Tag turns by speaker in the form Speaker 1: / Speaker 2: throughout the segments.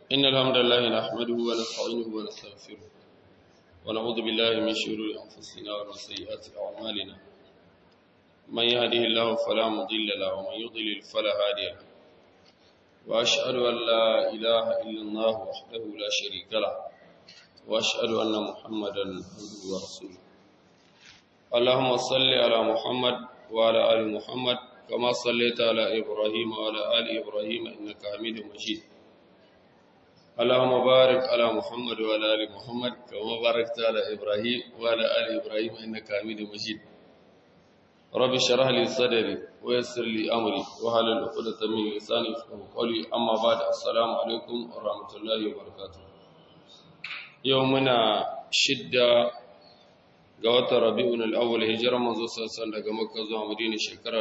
Speaker 1: إن الحمد لله نحمده ونستعينه ونستغفره ونعوذ بالله من شرور أنفسنا ومن سيئات أعمالنا من يهده الله فلا مضل له ومن يضلل فلا هادي له وأشهد أن لا إله إلا الله وحده لا شريك له وأشهد أن محمدا عبده ورسوله اللهم صل على محمد وعلى آل محمد كما صليت على إبراهيم وعلى آل إبراهيم إنك حميد مجيد اللهم بارك على محمد وعلى آل محمد كما باركت على إبراهيم وعلى آل إبراهيم إنك حميد مجيد رب اشرح لي صدري ويسر لي أمري وحلل عقدة من لساني يفقهوا قولي أما بعد السلام عليكم ورحمة الله وبركاته يومنا شدة ga watan rabi'un al'awwal hijirar manzo sassan daga makka zuwa madina shekara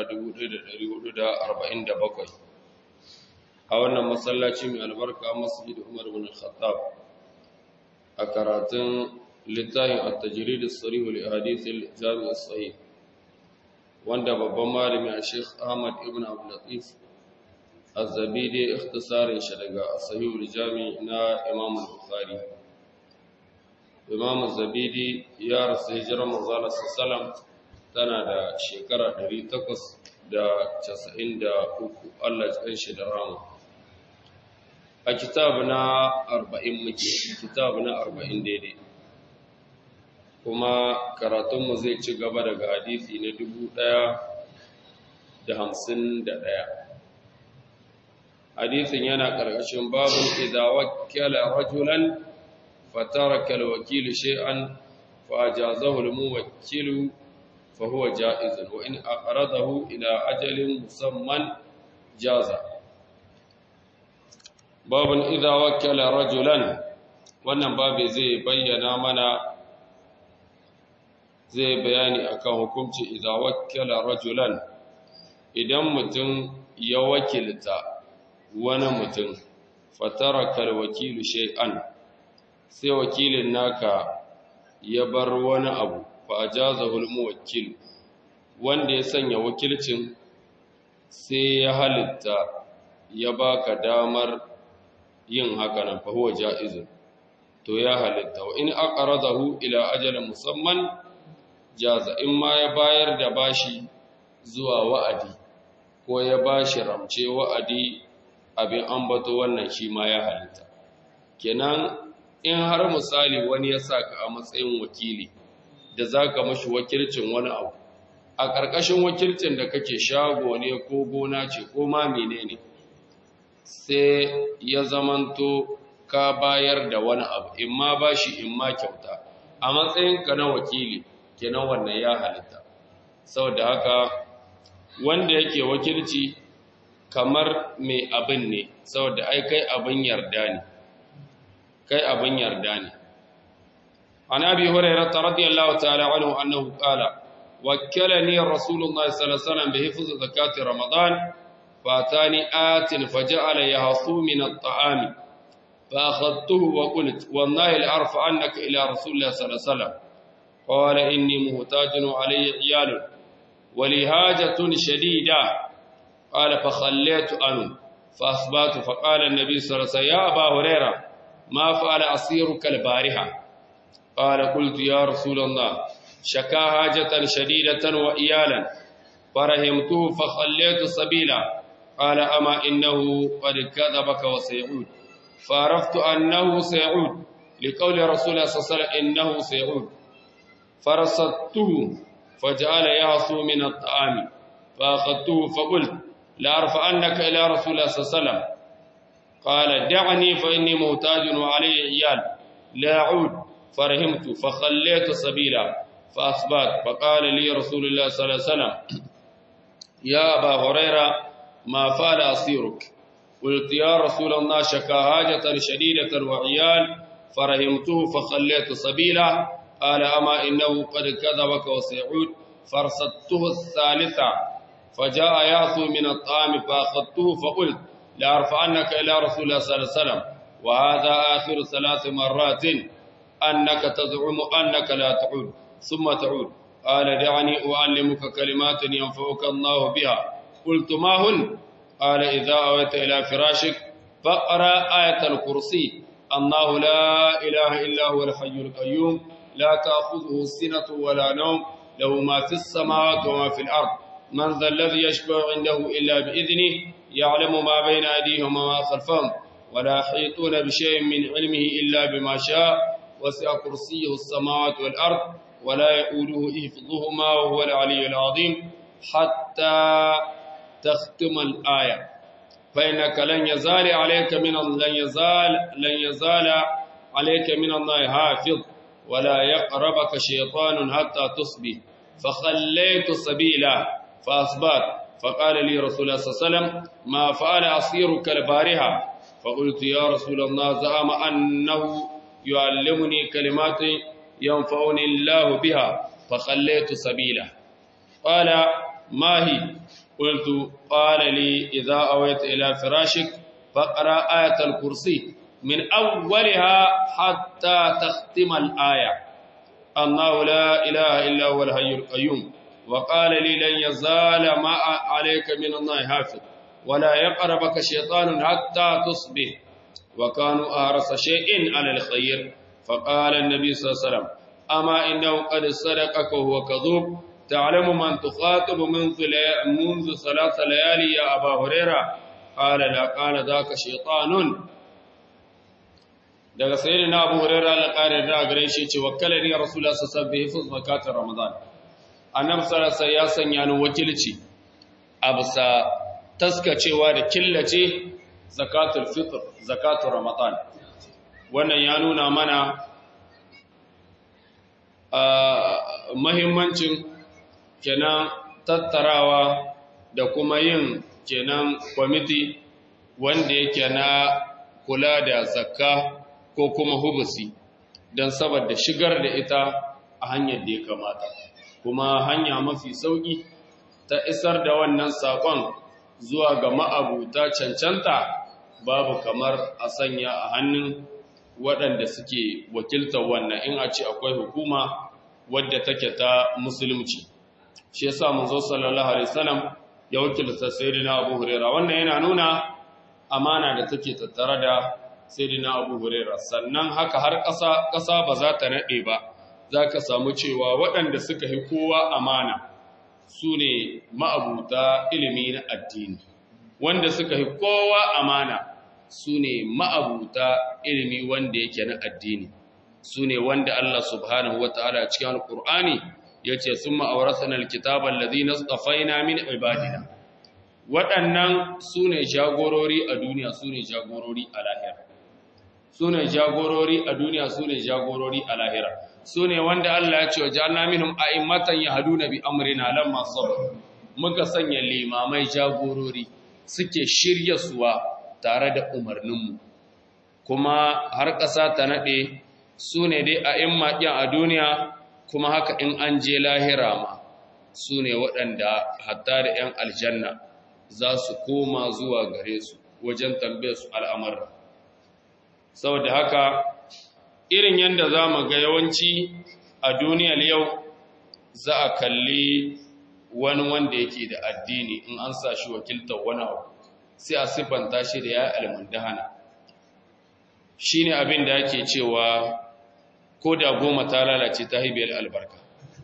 Speaker 1: 1447 a wannan masallaci mai albarka masjid umar bin khattab a karatun littafin at-tajrid as-sarih li hadith al-jami' as-sahih wanda babban malami a Sheikh Ahmad ibn Abdul Latif az-Zabidi ikhtisarin shi daga sahih al-jami' na Imam al-Bukhari Imam Zabidi ya rasu hijirar manzala sallam tana da shekara 893 Allah ya shi da rama. A kitabu na 40 muke, kitabu na 40 daidai. Kuma karatunmu zai ci gaba daga hadisi na 1051. Hadisin yana ƙarƙashin babin idza wakkala rajulan فترك الوكيل شيئا فأجازه الموكل فهو جائز وإن أقرضه إلى أجل مسمى جاز باب إذا وكل رجلا wannan babu zai bayyana mana zai bayani akan hukunci idan wakkala rajulan idan mutum ya wakilta wani mutum fataraka alwakilu shay'an sai wakilin naka ya bar wani abu fa ajazahul muwakkil wanda ya sanya wakilcin sai ya halitta ya baka damar yin haka nan fa huwa jaizun to ya halitta wa in aqradahu ila ajalin musamman jaza in ma ya bayar da bashi zuwa wa'adi ko ya bashi ramce wa'adi abin ambato wannan shi ma ya halitta kenan in har misali wani ya saka a matsayin wakili da za ka mashi wakilcin wani abu a ƙarƙashin wakilcin da kake shago ne ko gona ce ko ma menene sai ya zamanto ka bayar da wani abu in ma ba shi in ma kyauta a matsayinka na wakili kenan wannan ya halitta saboda haka wanda yake wakilci kamar mai abin ne saboda ai kai abin yarda ne kai abin yarda ne an abi hurairah radiyallahu ta'ala anhu annahu qala wakkalani rasulullahi sallallahu alaihi wasallam bi hifz zakati ramadan fatani atin faja'ala yahsu min at-ta'am fa akhadtuhu wa qult wallahi la'arfa annaka ila rasulillahi sallallahu alaihi wasallam qala inni muhtajun alayya iyal wa li hajatun shadida qala fa khallaytu an fa asbatu fa qala an-nabi sallallahu alaihi wasallam ya aba hurairah ما فعل أصيرك البارحة قال قلت يا رسول الله شكا حاجة شديدة وإيالا فرحمته فخليت سبيلا قال أما إنه قد كذبك وسيعود فعرفت أنه سيعود لقول رسول الله صلى الله عليه وسلم إنه سيعود فرصدته فجعل يعصو من الطعام فأخذته فقلت لأرفعنك إلى رسول الله صلى الله عليه وسلم قال دعني فإني محتاج وعلي عيال لا أعود فرحمت فخليت سبيلا فأصبت فقال لي رسول الله صلى الله عليه وسلم يا أبا هريرة ما فعل أصيرك قلت يا رسول الله شكا حاجة شديدة وعيال فرحمته فخليت سبيلا قال أما إنه قد كذبك وسيعود فرصدته الثالثة فجاء يعصو من الطعام فأخذته فقلت لأرفعنك إلى رسول الله صلى الله عليه وسلم وهذا آخر ثلاث مرات أنك تزعم أنك لا تعود ثم تعود قال دعني أعلمك كلمات ينفعك الله بها قلت ما هن قال إذا أويت إلى فراشك فاقرأ آية الكرسي الله لا إله إلا هو الحي القيوم لا تأخذه سنة ولا نوم له ما في السماوات وما في الأرض من ذا الذي يشفع عنده إلا بإذنه يعلم ما بين أيديهم وما خلفهم ولا يحيطون بشيء من علمه إلا بما شاء وسع كرسيه السماوات والأرض ولا يؤوده حفظهما وهو العلي العظيم حتى تختم الآية فإنك لن يزال عليك من لن يزال لن يزال عليك من الله حافظ ولا يقربك شيطان حتى تصبح فخليت سبيله فأصبت فقال لي رسول الله صلى الله عليه وسلم ما فعل أصيرك البارحة فقلت يا رسول الله زعم أنه يعلمني كلمات ينفعني الله بها فخليت سبيله قال ما هي قلت قال لي إذا أويت إلى فراشك فاقرأ آية الكرسي من أولها حتى تختم الآية الله لا إله إلا هو الحي القيوم وقال لي لن يزال ما عليك من الله حافظ ولا يقربك شيطان حتى تصبح وكانوا أهرس شيء على الخير فقال النبي صلى الله عليه وسلم أما إنه قد صدقك وهو كذوب تعلم من تخاطب منذ منذ ثلاث ليالي يا أبا هريرة قال لا قال ذاك شيطان daga sayyidina Abu Hurairah al-Qari da gare shi ce wakkalani Rasulullah sallallahu alaihi wasallam bi zakatar Ramadan annabi sallallahu alaihi ya sanya ni wakilci a bisa taskacewa da killace zakatul fitr zakatul Ramadan wannan ya nuna mana mahimmancin kenan tattarawa da kuma yin kenan kwamiti wanda yake na kula da zakka ko kuma hubusi don saboda shigar da ita a hanyar da ya kamata kuma hanya mafi sauƙi ta isar da wannan saƙon zuwa ga ma'abuta cancanta babu kamar a sanya a hannun waɗanda suke wakiltar wannan in a ce akwai hukuma wadda take ta musulunci shi yasa manzo sallallahu alaihi wasallam ya wakilta sayyidina Abu Hurairah wannan yana nuna amana da take tattare da sayyidina Abu Hurairah sannan haka har ƙasa ƙasa ba za ta nade ba zaka samu cewa waɗanda suka yi kowa amana su ne ma'abuta ilimi na addini wanda suka yi kowa amana su ne ma'abuta ilimi wanda yake na addini su ne wanda Allah subhanahu wa ta'ala cikin alƙur'ani ya ce sun ma'auratan alkitabar lazi na tsafaina min ibadina waɗannan su ne jagorori a duniya su ne jagorori a lahira su ne jagorori a duniya su ne jagorori a lahira su ne wanda Allah ya ce wa ja'alna minhum a'immatan yahduna bi amrina lamma sabar muka sanya limamai jagorori suke shirya suwa tare da umarninmu kuma har ƙasa ta naɗe su ne dai a in maƙin a duniya kuma haka in an je lahira ma su ne waɗanda hatta da ‘yan aljanna za su koma zuwa gare su wajen tambaye su al'amurra saboda haka irin yadda za mu ga yawanci a duniyar yau za a kalli wani wanda yake da addini in an sa shi wakiltar wani abu sai a siffanta shi da ya almundahana shi ne abin da ake cewa ko da goma ta lalace ta haibiyar albarka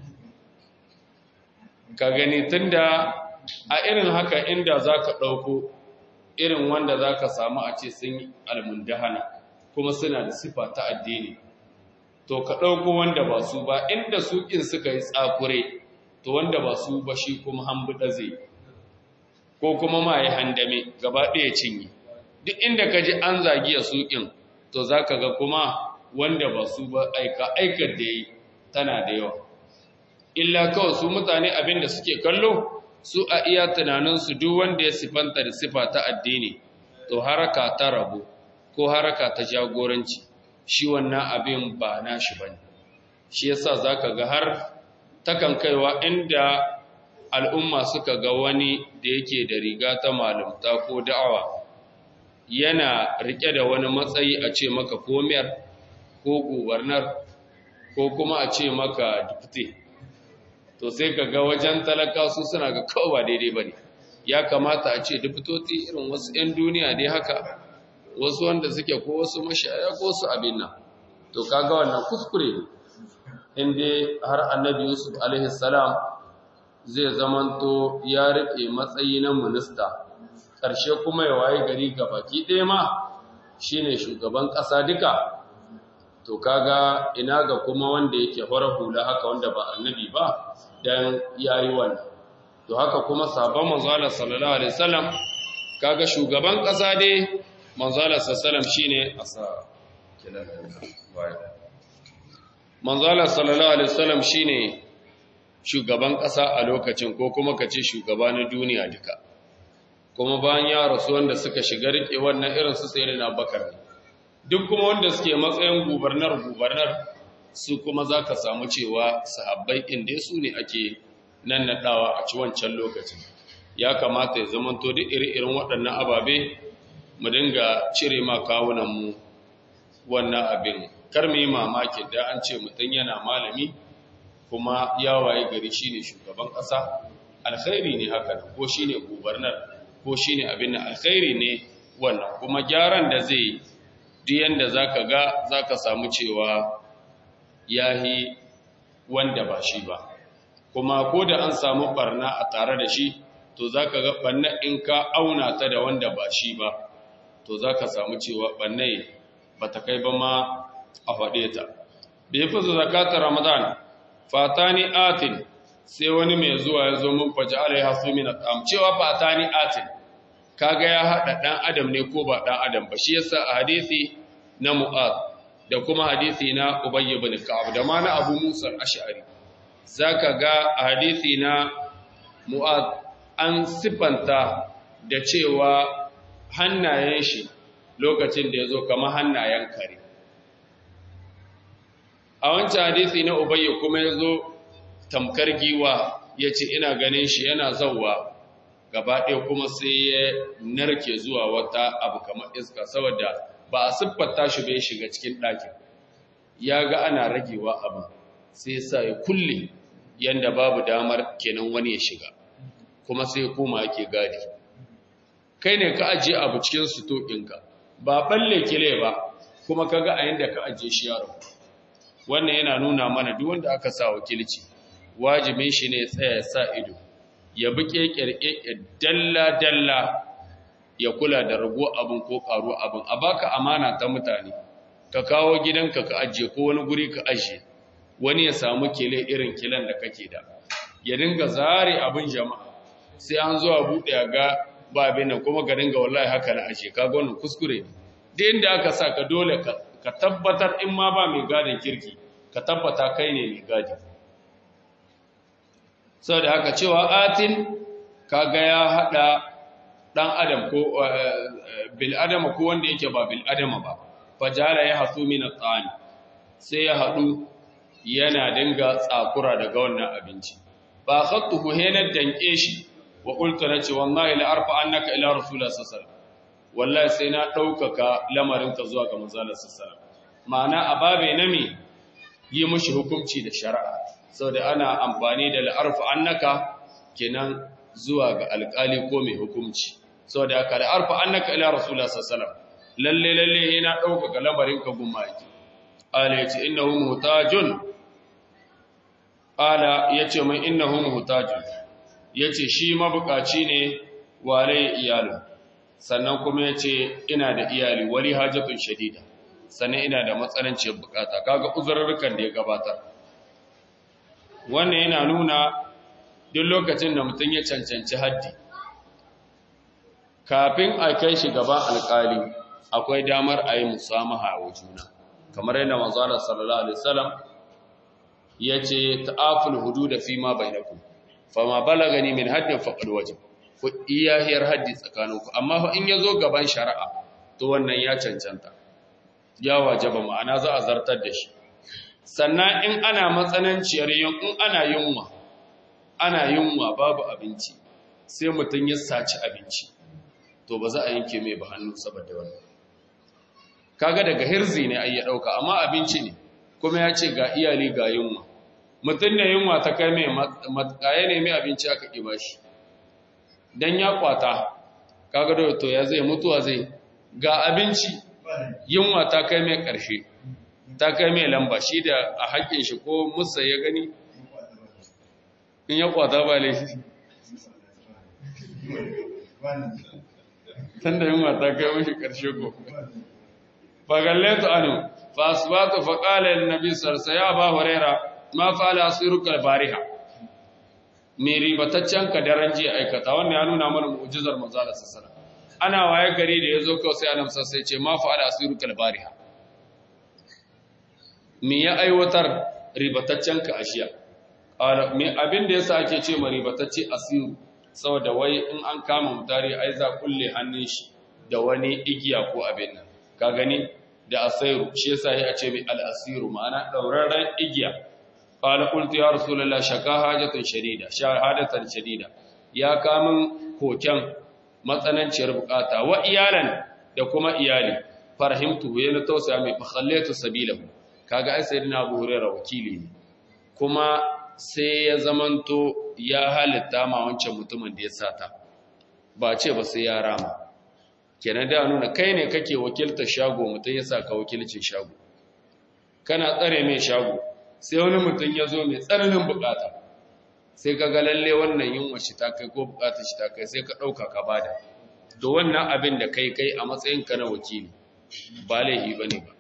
Speaker 1: ka gani tunda a irin haka inda za ka ɗauko irin wanda za ka samu a ce sun yi almundahana kuma suna da sifa ta addini to ka ɗauko wanda ba su ba inda suƙin suka yi tsakure to wanda ba su ba shi kuma hambuɗa zai ko kuma ma yi handame gaba ɗaya cinye duk inda ka ji an zagiya suƙin to za ka ga kuma wanda ba su ba aika aikar da yi tana da yawa illa kawai su mutane abin da suke kallo su a iya tunaninsu duk wanda ya sifanta da sifa ta addini to haraka ta rabu ko haraka ta jagoranci shi wannan abin ba nashi bane shi yasa zaka ga har takan kaiwa inda al'umma suka ga wani da yake da riga ta malumta ko da'awa yana rike da wani matsayi a ce maka komiyar ko gubernar ko kuma a ce maka dipte to sai ka ga wajen talaka su suna ga kawai ba daidai ba ne ya kamata a ce diptoti irin wasu 'yan duniya dai haka wasu wanda suke ko wasu mashaya ko su abin nan to kaga wannan kuskure ne inda har annabi yusuf alaihi salam zai zamanto ya rike matsayi na minista ƙarshe kuma ya waye gari baki ɗaya ma shine shugaban ƙasa duka to kaga ina ga kuma wanda yake fara hula haka wanda ba annabi ba dan yayi wannan to haka kuma sabon manzo Allah sallallahu alaihi wasallam kaga shugaban ƙasa dai manzo Allah sallallahu alaihi wasallam shine asa manzo Allah sallallahu alaihi wasallam shine shugaban ƙasa a lokacin ko kuma kace shugaba na duniya duka kuma bayan ya rasu wanda suka shiga rike wannan irin su sai na bakar duk kuma wanda suke matsayin gubernar gubernar su kuma zaka samu cewa sahabbai inda su ne ake nannadawa a ci wancan lokacin ya kamata ya zamanto duk iri-irin waɗannan ababe mu dinga cire ma kawunan mu wannan abin kar mu yi mamaki da an ce mutum yana malami kuma ya waye gari shine shugaban ƙasa alkhairi ne haka ko shine gubernar ko shi ne abin da alkhairi ne wannan kuma gyaran da zai duk yanda za ka ga za ka samu cewa ya yi wanda ba shi ba kuma ko da an samu barna a tare da shi to za ka ga barna in ka auna ta da wanda ba shi ba to za ka samu cewa barna ba ta kai ba ma a faɗe ta da ya fi zakatar ramadan fatani atin sai wani mai zuwa ya zo mun faji alai hasu min at'am cewa fatani atin kaga ya hada dan adam ne ko ba dan adam ba shi yasa a hadisi na mu'az da kuma hadisi na ubay ibn ka'ab da ma na abu musa al-ash'ari zaka ga a hadisi na mu'az an sifanta da cewa hannayen shi lokacin da yazo kamar hannayen kare a wancan hadisi na ubay kuma yazo tamkar giwa yace ina ganin shi yana zawwa gaba ɗaya kuma sai ya narke zuwa wata abu kamar iska saboda ba a siffata shi bai shiga cikin ɗakin ya ga ana ragewa abu sai sa ya kulle yanda babu damar kenan wani ya shiga kuma sai koma yake gadi kai ne ka ajiye abu cikin suto ɗinka ba balle kile ba kuma kaga a yanda ka ajiye shi yaro wannan yana nuna mana duk wanda aka sa wakilci wajibin shi ne tsaya sa ido ya bi ƙeƙerƙe dalla-dalla ya kula da rago abin ko ƙaru abin a baka amana ta mutane ka kawo gidanka ka ajiye ko wani guri ka ajiye wani ya samu kele irin kilan da kake da ya dinga zare abin jama'a sai an zuwa buɗe ga ba abin nan kuma ka dinga wallahi haka na ajiye ka wannan kuskure ne da inda aka sa ka dole ka tabbatar in ma ba mai gadin kirki ka tabbata kai ne mai gadi sau da haka cewa atin kaga ya hada dan adam ko bil adama ko wanda yake ba bil adama ba fajala ya hasu min at sai ya hadu yana dinga tsakura daga wannan abinci ba khattuhu hena danke shi wa qultu nace wallahi la arfa annaka ila rasulullah sallallahu alaihi wallahi sai na daukaka lamarin ka zuwa ga manzon sallallahu alaihi ma'ana ababe na me yi mushi hukunci da shari'a saboda ana amfani da la'arfa annaka kenan zuwa ga alƙali ko mai hukunci saboda aka la'arfa annaka ila rasulullah sallallahu alaihi lalle lalle yana dauka lamarin ka gumma yake ala yace innahu muhtajun ala yace mai innahu muhtajun yace shi mabukaci ne wale iyalu sannan kuma yace ina da iyali wali hajatun shadida sannan ina da matsananciyar bukata kaga uzurrukan da ya gabatar wannan yana nuna duk lokacin da mutum ya cancanci haddi kafin a kai shi gaban alkali akwai damar a yi musamaha wa juna kamar yadda manzana sallallahu alaihi wasallam ya ce ta'aful hududa fi ma bainakum fama balagani min haddin faqad wajib ku iyahiyar haddi tsakaninku amma fa in yazo gaban shari'a to wannan ya cancanta ya wajaba ma'ana za a zartar da shi sannan in ana matsananciyar in ana yunwa ana yunwa babu abinci sai mutum ya saci abinci to ba za a yanke mai ba hannu saboda wannan kaga daga hirzi ne ai ya dauka amma abinci ne kuma ya ce ga iyali ga yunwa mutum ne yunwa ta kai mai matkaye ne mai abinci aka ƙi bashi dan ya kwata kaga da to ya zai mutuwa zai ga abinci yunwa ta kai mai ƙarshe ta kai mai lamba shi da a haƙƙin shi ko musa ya gani in ya kwata ba laifi tun da yunwa ta kai mashi ƙarshe ko fagallaitu anu fa asbatu fa qala lin nabi sallallahu ya ba huraira ma fa'ala asiruka bariha me ribataccen ka daren jiya aikata wannan ya nuna mana mu'jizar manzo Allah sallallahu ana waye gari da yazo kawai sai annabi sai ce ma fa'ala asiruka bariha me ya aiwatar ribataccen ka ashiya me abin da yasa ake ce ma ribatacce asiru saboda wai in an kama mutare ai za kulle hannun shi da wani igiya ko abin nan ka gani da asairu shi yasa ya ce mai al-asiru ma'ana dauraren igiya qala qultu ya rasulullah shaka hajatan shadida shahadatan shadida ya kamun koken matsananciyar bukata wa iyalan da kuma iyali farhimtu ya na tausaya mai fa khallatu sabilahu kaga ai sayyidina Abu Hurairah wakili ne kuma sai ya zamanto ya halitta ma wancan mutumin da ya sata ba ce ba sai ya rama kenan da nuna kai ne kake wakiltar shago mutum ya saka wakilcin shago kana tsare mai shago sai wani mutum ya zo mai tsananin bukata sai ka ga lalle wannan yunwa shi ta kai ko bukatar shi ta kai sai ka ɗauka ka bada to wannan abin da kai kai a matsayinka na wakili ba laifi ba ne ba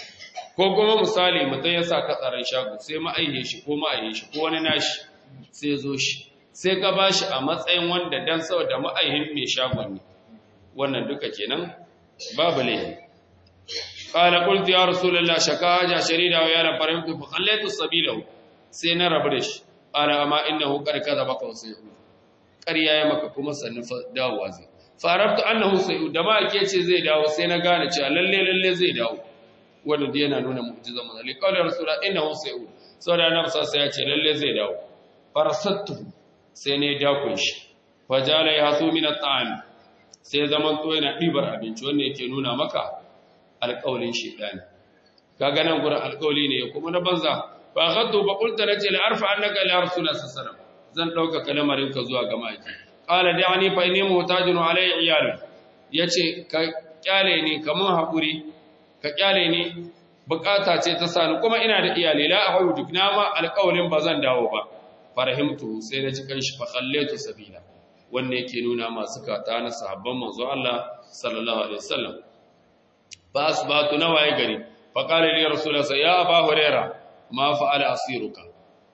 Speaker 1: ko kuma misali mutum ya sa ka tsaron shago sai ma'aihe shi ko ma'aihe shi ko wani nashi sai zo shi sai ka ba shi a matsayin wanda dan saboda ma'aihin mai shagon ne wannan duka kenan babu laifi qala qultu ya rasulullah shaka haja sharida wa yana farimtu fa khallaitu sabilahu sai na rabu da shi qala amma innahu qad kadhabaka wa sayyi'u ƙarya ya maka kuma sannin dawowa zai farabtu annahu sayyi'u da ma ake ce zai dawo sai na gane cewa lalle lalle zai dawo wanda yana nuna mu'jizar manzo li qawli rasulullah innahu sayyi'u saboda annabi sai ya ce lalle zai dawo farasattu sai ne dakun shi fajala yahsu min at-ta'am sai zaman to yana dibar abinci wanda yake nuna maka alƙawlin shedani kaga nan gurin alƙawli ne kuma na banza fa ghaddu ba qulta lati la arfa annaka ila rasulullah sallallahu alaihi wasallam zan dauka kalmarin ka zuwa ga maki qala da'ani fa inni muhtajun alayya iyal yace ka kyale ni kaman hakuri ka kyale ni bukata ce ta sani kuma ina da iyali la ahu duk na ma alƙawlin ba zan dawo ba farahimtu sai na ci kanshi fa khallaitu sabila wanda yake nuna masu kata na sahabban manzo Allah sallallahu alaihi wasallam ba asbatu nawaye gari fa qala li rasulullah ya aba huraira ma fa'ala asiruka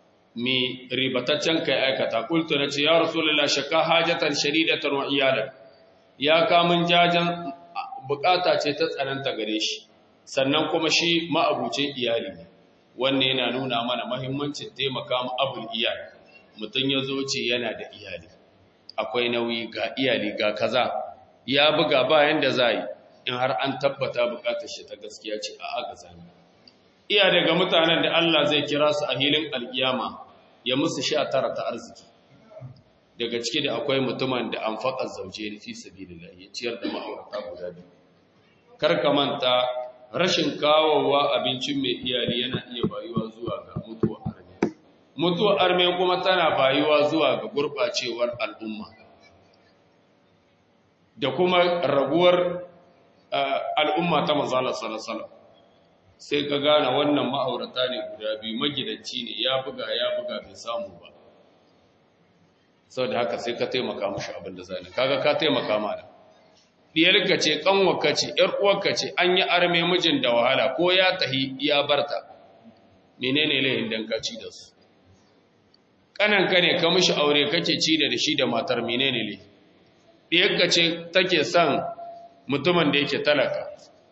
Speaker 1: mi ribataccen kai aikata qultu nace ya rasulullah shaka hajatan shadidatan wa iyalan ya kamun jajan bukata ce ta tsananta gare shi sannan kuma shi ma'abucin iyali ne wanne yana nuna mana mahimmancin taimaka mu abul iyali mutum ya zo ce yana da iyali akwai nauyi ga iyali ga kaza ya buga bayan da za yi in har an tabbata bukatar shi ta gaskiya ce a aka zami iya daga mutanen da Allah zai kira su a hilin alkiyama ya musu sha tara ta arziki daga ciki da akwai mutumin da an faƙa zauje ni fi sabilillah ya ciyar da ma'aurata guda biyu kar ka manta rashin kawowa abincin mai iyali yana iya bayuwa zuwa ga mutuwa arme mutuwa arme kuma tana bayuwa zuwa ga gurɓacewar al'umma da kuma raguwar al'umma ta manzala salasala sai ka gane wannan ma'aurata ne guda biyu magidanci ne ya buga ya buga bai samu ba sau da haka sai ka taimaka mashi abin da zane kaga ka taimaka mana diyarka ce kanwarka ce ‘yar uwarka ce an yi arme mijin da wahala ko ya tahi ya barta menene layin dan ka ci da su kananka ne ka mishi aure kake ci da shi da matar menene layi diyarka ce take son mutumin da yake talaka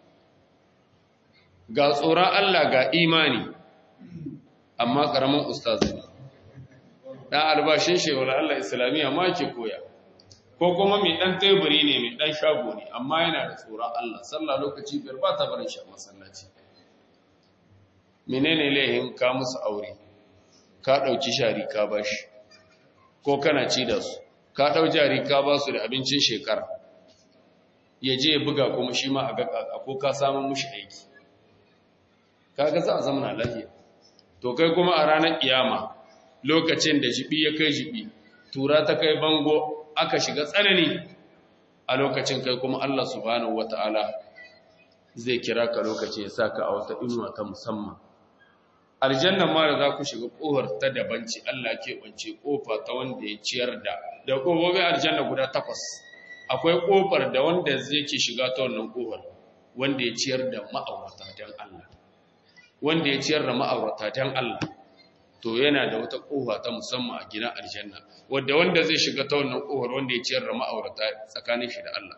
Speaker 1: ga tsoron Allah ga imani amma karamin ustaz ne dan albashin shewar Allah islamiyya ma ke koya ko kuma mai ɗan teburi ne mai ɗan shago ne amma yana da tsoron Allah sallah lokaci biyar ba ta barin shi a masallaci menene laihin ka musu aure ka ɗauki shari ka ba shi ko kana ci da su ka ɗau jari ka ba su da abincin shekara ya je ya buga kuma shi ma a ga kaka ko ka samun mushi aiki kaga za a zama lafiya to kai kuma a ranar kiyama lokacin da jibi ya kai jibi tura ta kai bango aka shiga tsanani a lokacin kai kuma Allah subhanahu wata'ala zai kira ka lokaci ya saka a wata inuwa ta musamman aljanna ma da za ku shiga ƙofar ta dabanci Allah ke bance ƙofa ta wanda ya ciyar da da ƙofofin aljanna guda takwas akwai ƙofar da wanda zai ke shiga ta wannan ƙofar wanda ya ciyar da ma'aurata don Allah wanda ya ciyar da ma'aurata don Allah to yana da wata ƙofa ta musamman a gidan aljanna wanda wanda zai shiga ta wannan ƙofar wanda ya ciyar da ma'aurata tsakanin shi da Allah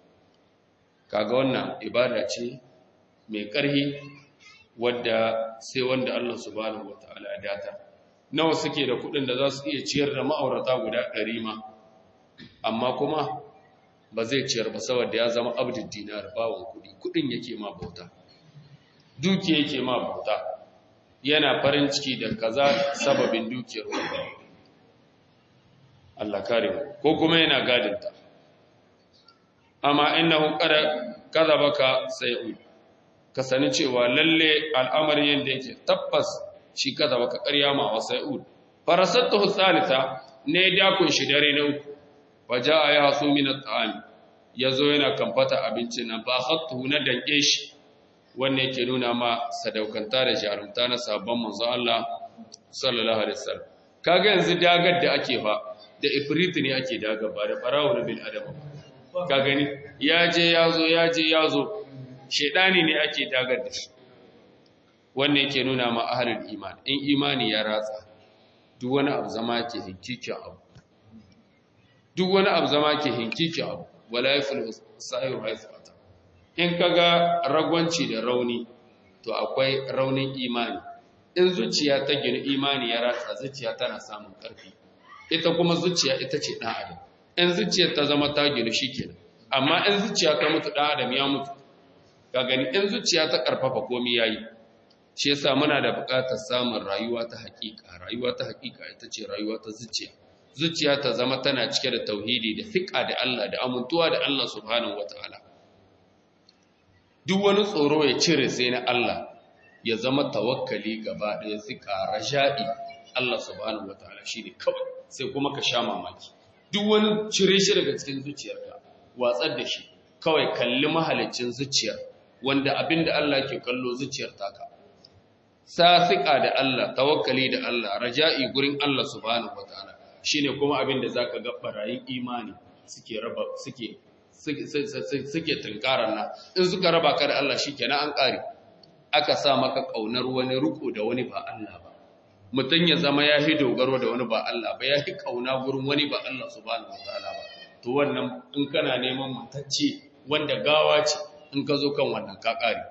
Speaker 1: kaga wannan ibada ce mai ƙarhi wadda sai wanda Allah subhanahu wataala ya data nawa suke da kuɗin da za su iya ciyar da ma'aurata guda ɗari ma amma kuma ba zai ciyar ba saboda ya zama abdul dinar bawon kuɗi kuɗin yake ma bauta dukiya yake ma bauta yana farin ciki da kaza sababin dukiyar wanda Allah kare mu ko kuma yana gadinta amma innahu qad kadhabaka sayud ka sani cewa lalle al'amari yanda yake tabbas shi kadhabaka ƙarya ma wa sayud farasatuhu thalitha ne dakun shi dare na uku faja'a ya hasu min at'am yazo yana kamfata abincin nan ba khattu na danke shi wannan yake nuna ma sadaukanta da jarumta na sabon manzo Allah sallallahu alaihi wasallam kaga yanzu dagar da ake fa da ifrit ne ake daga ba da farawo bil adam ka gani ya je yazo ya je yazo shedani ne ake dagar da shi wannan yake nuna ma ahlul iman in imani ya ratsa duk wani abu zama ke hinkikin abu duk wani abu zama ke hinkikin abu wala yafil sa'iru haifata in kaga ragwanci da rauni to akwai raunin imani in zuciya ta gina imani ya ratsa zuciya tana samun ƙarfi ita kuma zuciya ita ce ɗan adam in zuciya ta zama ta gina shikenan amma in zuciya ta mutu ɗan adam ya mutu ka gani in zuciya ta ƙarfafa komai yayi shi yasa muna da buƙatar samun rayuwa ta haƙiƙa rayuwa ta haƙiƙa ita ce rayuwa ta zuciya zuciya ta zama tana cike da tauhidi da fiƙa da Allah da amintuwa da Allah subhanahu wataala duk wani tsoro ya cire sai na Allah ya zama tawakkali gaba ɗaya fiƙa raja'i Allah subhanahu wataala shine kawai sai kuma ka sha mamaki duk wani cire shi daga cikin zuciyarka watsar da shi kawai kalli mahalicin zuciyar wanda abinda Allah ke kallo zuciyar taka sasiƙa da Allah tawakkali da Allah raja'i gurin Allah subhanahu wataala shine kuma abin da zaka ga barayin imani suke raba suke suke tunkarar na in suka raba ka da Allah shikenan an kare aka sa maka kaunar wani ruko da wani ba Allah ba mutun ya zama ya hi dogaro da wani ba Allah ba ya hi kauna gurin wani ba Allah subhanahu wataala ba to wannan in kana neman matacce wanda gawa ce in ka zo kan wannan ka kare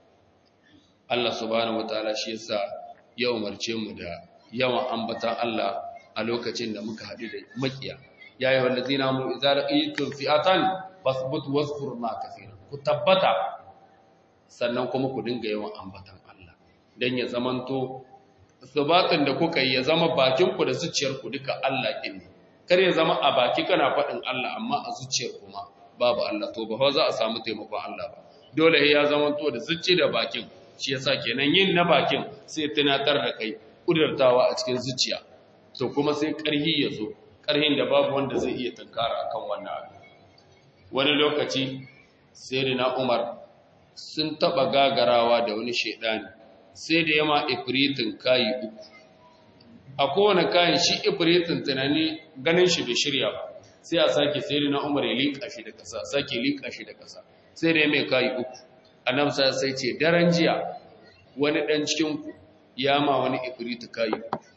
Speaker 1: Allah subhanahu wataala shi yasa ya umarce mu da yawan ambatan Allah a lokacin da muka haɗu da makiya ya yi wallazina mu idza laqitum fi'atan fasbutu wazkuru ma kaseera ku tabbata sannan kuma ku dinga yawan ambatan Allah dan ya zamanto sabatin da kuka yi ya zama bakin ku da zuciyar ku duka Allah din kar ya zama a baki kana faɗin Allah amma a zuciyar kuma babu Allah to ba za a samu taimakon Allah ba dole ya zamanto da zuci da bakin shi yasa kenan yin na bakin sai tunatar da kai kudurtawa a cikin zuciya to kuma sai ƙarhi ya zo ƙarhin da babu wanda zai iya tunkara akan wannan abu wani lokaci sai na Umar sun taba gagarawa da wani shedani sai da yama ifritin kayi uku a kowane kayan shi ifritin tunani ganin shi bai shirya ba sai a sake sai na Umar ya liƙa shi da ƙasa sake liƙa shi da ƙasa sai da ya mai kayi uku annabi sai ce daren jiya wani dan cikin ku ya ma wani ifrit kayi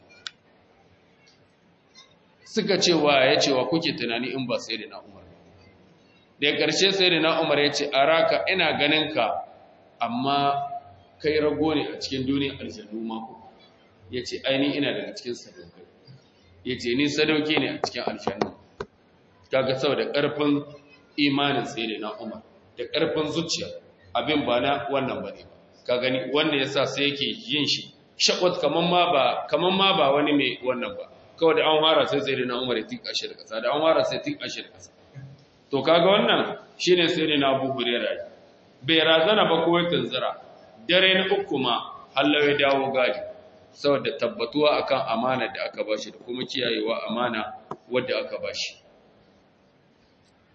Speaker 1: suka ce wa ya ce wa kuke tunani in ba sai da na umar da ƙarshe sai da na umar ya ce araka ina ganin ka amma kai rago ne a cikin duniyar aljannu mako ya ce aini ina daga cikin sadaukai ya ce ni sadauki ne a cikin aljannu kaga saboda ƙarfin imanin sai da na umar da ƙarfin zuciya abin ba na wannan ba ne ba ka gani wanda ya sa sai yake yin shi shakwat kaman ma ba kaman ma ba wani mai wannan ba kawai da an fara sai sai na Umar ya tika shi da kasa da an fara sai tika shi da kasa to kaga wannan shine sai na Abu Hurairah bai razana ba ko ya tunzira dare na uku ma Allah ya dawo gadi saboda tabbatuwa akan amana da aka bashi da kuma kiyayewa amana wadda aka bashi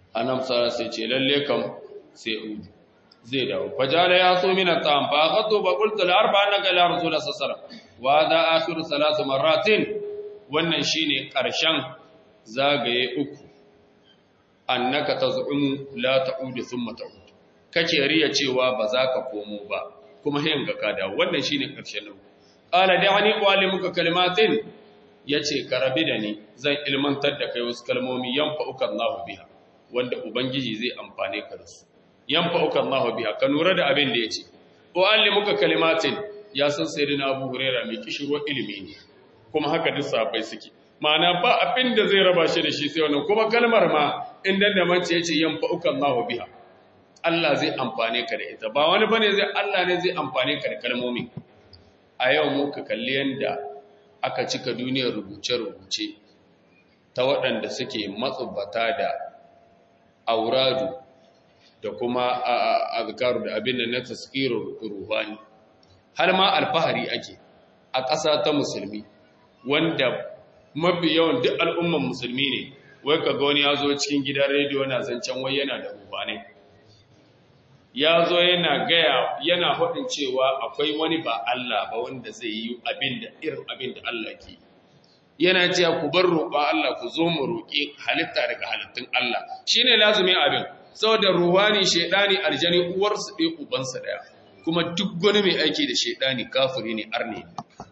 Speaker 1: annabi sallallahu sai ce lalle kam sai udu zai dawo fajala ya so min at-ta'am fa akhadtu fa qultu la arba annaka la rasul sallallahu alaihi wasallam wa hadha akhiru salatu marratin wannan shine karshen zagaye uku annaka taz'um la ta'udu thumma ta'ud kake riya cewa ba za ka komo ba kuma hayin ga ka dawo wannan shine karshen nan qala da'ani uallimuka kalimatin yace ka rabi da ni zan ilmantar da kai wasu kalmomi yanfa'uka Allahu biha wanda ubangiji zai amfane ka da su yanfa'uka Allahu biha ka nura da abin da yace uallimuka kalimatin ya san sayyidina Abu Hurairah mai kishiro ilimi ne kuma haka duk sahabbai suke ma'ana ba abin da zai raba shi da shi sai wannan kuma kalmar ma inda da mace yace yanfa'uka Allahu biha Allah zai amfane ka da ita ba wani bane zai Allah ne zai amfane ka da kalmomi a yau muka kalli yanda aka cika duniyar rubuce-rubuce ta waɗanda suke matsubata da auradu da kuma azkaru da abin da na taskirin ruhani har ma alfahari ake a ƙasa ta musulmi wanda mafi yawan duk al'umman musulmi ne wai ka wani ya zo cikin gidan rediyo na zancen wai yana da ruhanai ya zo yana gaya yana hudin cewa akwai wani ba Allah ba wanda zai yi abin da irin abin da Allah ke yana cewa ku bar roƙon Allah ku zo mu roƙi halitta daga halittun Allah shine lazumin abin saboda ruhani shedani aljani uwarsu ɗaya ubansa ɗaya kuma duk wani mai aiki da shedani kafiri ne arne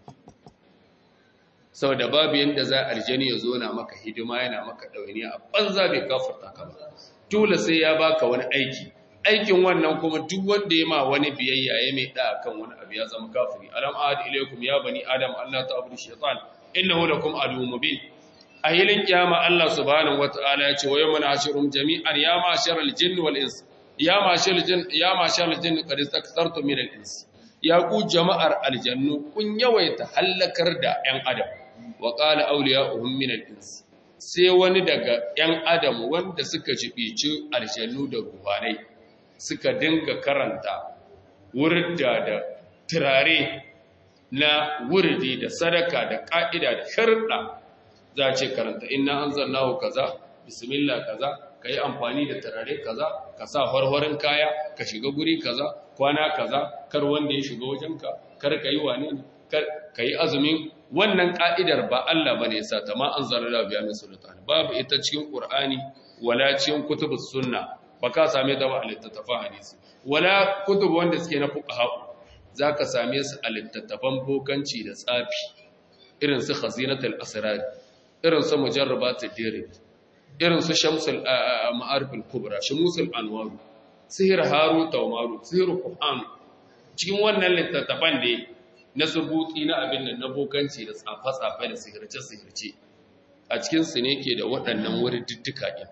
Speaker 1: saboda babu yanda za aljani ya zo na maka hidima yana maka ɗawainiya a banza bai kafirta ka ba dole sai ya baka wani aiki aikin wannan kuma duk wanda ya ma wani biyayya ya mai da kan wani abu ya zama kafiri alam ahad ilaykum ya bani adam Allah ta'budu shaytan innahu lakum aduwwun mubin a hilin kiyama Allah subhanahu wata'ala ya ce wa yawma nahshurum jami'an ya ma'sharal jinni wal ins ya ma'sharal jinn ya ma'sharal jinn qad istaktartum min al ins ya ku jama'ar aljannu kun yawaita halakar da yan adam wa qala awliya'uhum min al ins sai wani daga yan adam wanda suka jibici aljannu da ruhanai suka dinga karanta wurda da turare na wurdi da sadaka da ƙa'ida da sharɗa za a ce karanta ina an zannahu kaza bismillah kaza ka yi amfani da turare kaza ka sa harharin kaya ka shiga guri kaza kwana kaza kar wanda ya shiga wajenka kar ka yi wane ne ka yi azumin wannan ƙa'idar ba Allah ba ne ya sa ta ma an zarra biya min sultan babu ita cikin ƙur'ani wala cikin kutubus sunna ba ka same ta ba a littattafan hadisi wala kutub wanda suke na fuqaha za ka same su a littattafan bokanci da tsafi irin su khazinatul asrar irin su mujarrabatul dirin irin su shamsul ma'ariful kubra shamusul anwar sihir harut wa marut sihir qur'an cikin wannan littattafan da na subuti na abin nan na bokanci da tsafa-tsafa da sihirce sihirce a cikin su ne ke da waɗannan wurin diddika din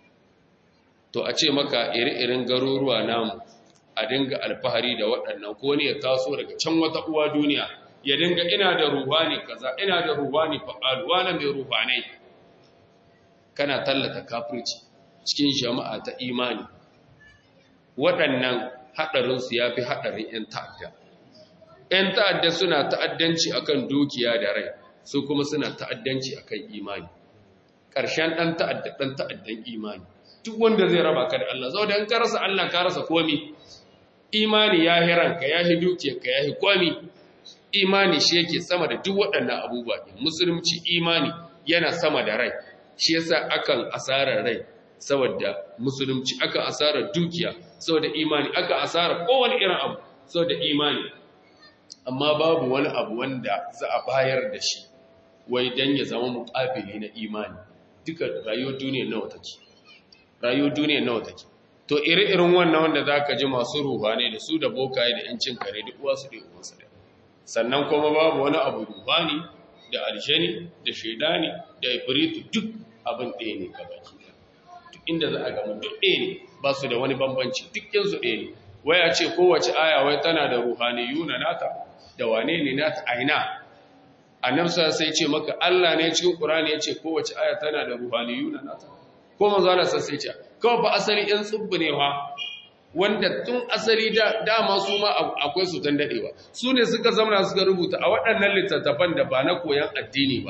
Speaker 1: to a ce maka iri-irin garuruwa namu a dinga alfahari da waɗannan ko ne ya taso daga can wata uwa duniya ya dinga ina da ruhani kaza ina da ruhani fa'al wani mai ruhanai kana tallata kafirci cikin jama'a ta imani waɗannan haɗarinsu ya fi haɗarin 'yan ta'adda 'yan ta'adda suna ta'addanci akan dukiya da rai su kuma suna ta'addanci akan imani ƙarshen ɗan ta'adda ɗan ta'addan imani duk wanda zai raba ka da Allah zau da in ka rasa Allah ka rasa komi imani ya hi ranka ya hi dukiyarka ya hi komi imani shi yake sama da duk waɗannan abubuwa ɗin musulunci imani yana sama da rai shi yasa akan asarar rai saboda musulunci akan asarar dukiya saboda imani akan asarar kowane irin abu saboda imani amma babu wani abu wanda za a bayar da shi wai dan ya zama muƙabili na imani duka rayuwar duniya nawa take rayuwar duniya nawa take to iri-irin wannan wanda za ka ji masu ruhani da su da bokaye da yancin kare duk wasu da uwansu da sannan kuma babu wani abu ruhani da aljani da shaidani da ifritu duk abin ɗaya ne gabaki duk inda za a gama duk ɗaya ne ba su da wani bambanci duk yansu ɗaya ne waya ce kowace aya wai tana da ruhani yuna nata da wane ne nata aina annabsa sai ce maka Allah ne cikin Qur'ani ya ce kowace aya tana da ruhani yuna nata ko manzo Allah sai ce kawai ba asali ɗan tsubbu ne wa wanda tun asali da dama su ma akwai su dan dadewa su ne suka zamana suka rubuta a waɗannan littattafan da ba na koyan addini ba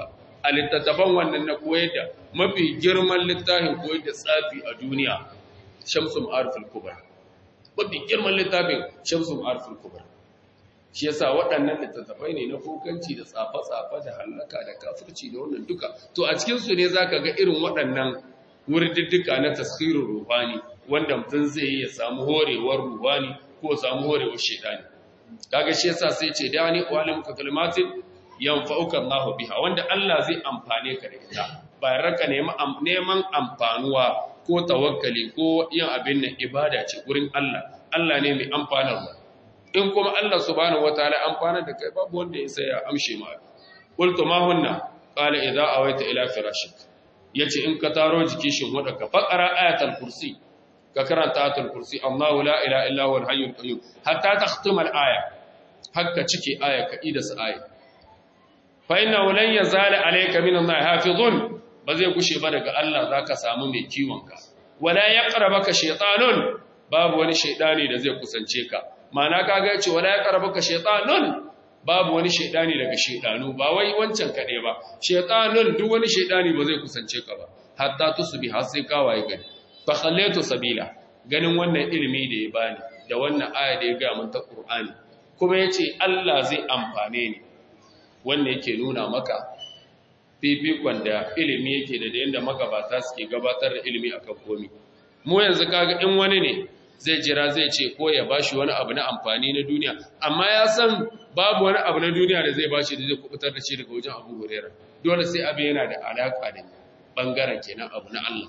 Speaker 1: a littattafan wannan na koyar da mafi girman littafin koyar da tsafi a duniya shamsu ma'arifin kubra mafi girman littafin shamsu ma'arifin kubra shi yasa waɗannan littattafai ne na kokanci da tsafa-tsafa da hallaka da kafirci da wannan duka to a cikinsu ne za ka ga irin waɗannan wurdiddika na tasirin ruhani wanda mutum zai yi ya samu horewar ruhani ko samu horewar shaidani kaga shi yasa sai ce da ni walim ka kalmatin yanfa'uka Allahu biha wanda Allah zai amfane ka da ita ba raka neman amfanuwa ko tawakkali ko yin abin nan ibada ce gurin Allah Allah ne mai amfanarwa in kuma Allah subhanahu wataala amfana da kai babu wanda ya sai ya amshe ma qultu ma hunna qala idza awaita ila firashik yace in ka taro jiki shin wada ka faqara ayatul kursi ka karanta ayatul kursi Allahu la ilaha illa huwal hayyul qayyum hatta takhtima al-aya hakka cike aya ka ida sa aya fa inna lan yazala alayka min Allah hafizun ba zai kushe ba daga Allah zaka samu mai kiwon ka wala yaqrabaka shaytanun babu wani shaydani da zai kusance ka ma'ana kaga yace wala yaqrabaka shaytanun babu wani shaydani daga shaydanu ba wai wancan kade ba shaytanun duk wani shaydani ba zai kusance ka ba hatta tusbi har sai ka waye gari fa khallatu sabila ganin wannan ilimi da ya bani da wannan aya da ya ga mun ta Qur'ani kuma yace Allah zai amfane ni wannan yake nuna maka fifikon da ilimi yake da yadda magabata suke gabatar da ilimi akan komi mu yanzu kaga in wani ne zai jira zai ce ko ya bashi wani abu na amfani na duniya amma ya san babu wani abu na duniya da zai bashi da zai kubutar da shi daga wajen Abu Hurairah dole sai abin yana da alaka da bangaren kenan abu na Allah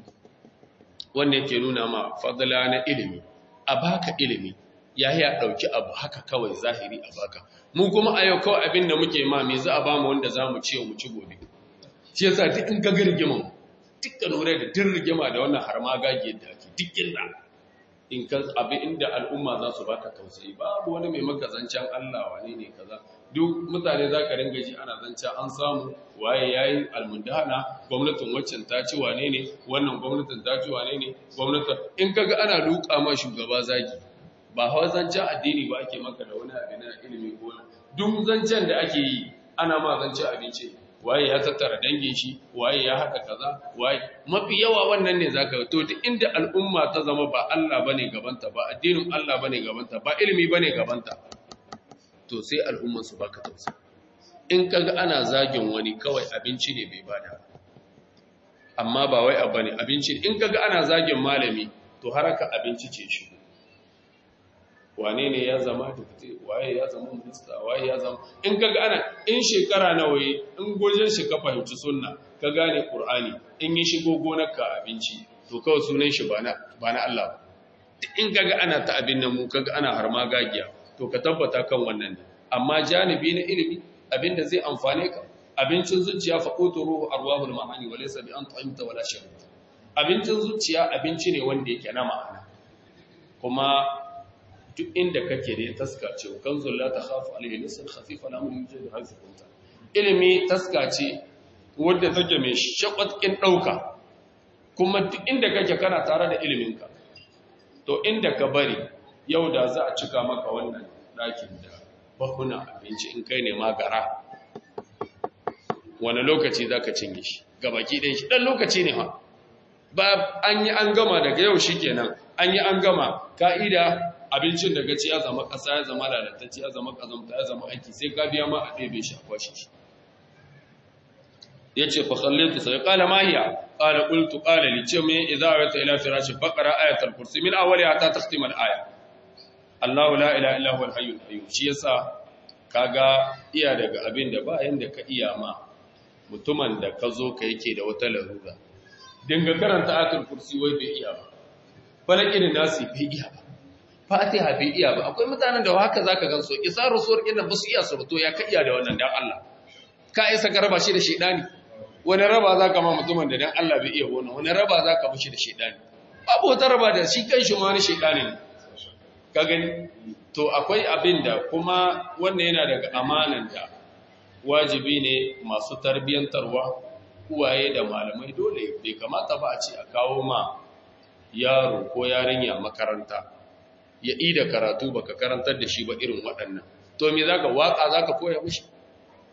Speaker 1: wanda yake nuna ma fadla na ilimi a baka ilimi yayi a dauki abu haka kawai zahiri a baka mu kuma a yau kawai abin da muke ma me za a bamu wanda za mu ce mu ci gobe shi yasa duk in gaga rigiman dukkan hore da din rigima da wannan har ma gage da ake dukkan da in ka abin inda al'umma za su baka tausayi babu wani mai maka zancen Allah wane ne kaza duk mutane za ka ringa ji ana zancen an samu waye yayi almundana gwamnatin waccan ta ci wane ne wannan gwamnatin ta ci wane ne gwamnatin in kaga ana duka ma shugaba zagi ba hawa zancen addini ba ake maka da wani abin na ilimi ko duk zancen da ake yi ana ma zancen abinci waye ya tattara dangin shi waye ya haɗa kaza waye mafi yawa wannan ne zaka to duk inda al'umma ta zama ba Allah bane gabanta ba addinin Allah bane gabanta ba ilimi bane gabanta to sai al'umman su baka tausa in kaga ana zagin wani kawai abinci ne bai bada amma ba wai abu ne abinci in kaga ana zagin malami to haraka abinci ce shi wane ne ya zama dukte waye ya zama minista waye ya zama in kaga ana in shekara nawa yi in gojin shi ka fahimci sunna ka gane qur'ani in yi shigo gonarka abinci to kawai sunan shi ba na ba na Allah in kaga ana ta abin nan mu kaga ana harma gagiya to ka tabbata kan wannan ne amma janibi na ilimi abinda zai amfane ka abincin zuciya fa quturu arwahul ma'ani wa laysa bi an ta'imta wala sharab abincin zuciya abinci ne wanda yake na ma'ana kuma duk inda kake da taska ce kanzul la takhafu alayhi lisan khafif ala amri yujid hafi kunta ilimi taska ce wanda take mai shakwatin dauka kuma duk inda kake kana tare da iliminka to inda ka bari yau da za a cika maka wannan ɗakin da bahuna abinci in kai ne magara wani lokaci za ka cinye shi gabaki ɗaya shi ɗan lokaci ne ha ba an yi an gama daga yau shi kenan an yi an gama ka'ida abincin da gaci ya zama ƙasa ya zama lalatacci ya zama ƙazamta ya zama aiki sai ka biya ma a ɗebe shi a kwashe shi ya ce fa kallaitu sai ƙala mahiya ƙala ƙultu ƙala li ce mai idza wa ta ila firashi faqara ayatul kursi min awwaliha ta takhtima al-aya Allahu la ilaha illa huwal hayyul qayyum shi yasa kaga iya daga abin da ba yanda ka iya ma mutumin da ka zo ka yake da wata larura dinga karanta ayatul kursi wai bai iya ba falakin nasi bai iya ba fatiha bai iya ba akwai mutanen da haka zaka gansu isaru sur inda ba su iya su to ya ka iya da wannan dan Allah ka isa ka raba shi da shedani wani raba zaka ma mutumin da dan Allah bai iya wannan wani raba zaka mishi da shedani babu wata raba da shi kanshi ma wani shedani ne ka gani to akwai abin da kuma wannan yana daga amanan da wajibi ne masu tarbiyantarwa uwaye da malamai dole bai kamata ba a ce a kawo ma yaro ko yarinya makaranta ya ida karatu baka karantar da shi ba irin waɗannan to me zaka waka zaka koya mishi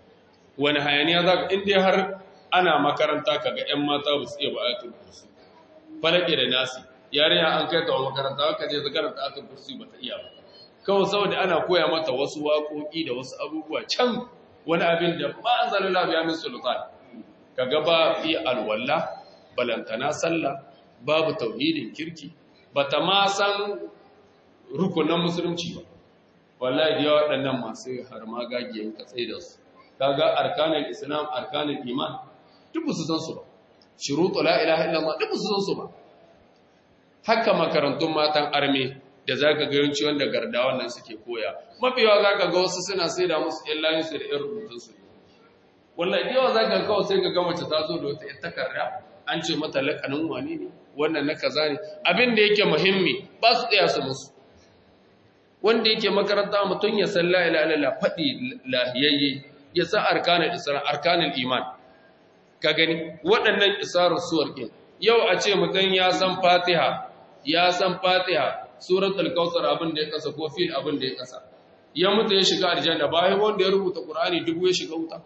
Speaker 1: wani hayaniya za ka inda har ana makaranta kaga 'yan mata ba su iya ba ayatul kursi falake da nasi yarinya an kai ta wa makaranta haka je zakarar ta ayatul kursi ba ta iya ba kawai saboda ana koya mata wasu waƙoƙi da wasu abubuwa can wani abin da ba an zalala biya min sultan kaga ba fi alwala balantana sallah babu tauhidin kirki bata ma san rukunan musulunci ba wallahi da waɗannan masu har magagiyan katsai da su kaga arkanul islam arkanul iman duk su san su ba shurutu la ilaha illallah duk su san su ba haka makarantun matan arme da zaka ga yawanci wanda gardawan nan suke koya mafiyawa zaka ga wasu suna sai da musu ƴan layin su da ƴan rubutun su wallahi yawa zaka ga kawai sai ka ga mace ta zo da wata takarda an ce mata lakanin wani ne wannan na kaza ne abin da yake muhimmi ba su tsaya su musu wanda yake makaranta mutum ya san la ilaha illallah faɗi lahiyayye ya sa arkanul isra arkanul iman ka gani waɗannan isarar suwar ɗin yau a ce mutum ya san fatiha ya san fatiha suratul kautsar abin da ya kasa ko fil abin da ya kasa ya mutu ya shiga aljanna bayan wanda ya rubuta qur'ani dubu ya shiga wuta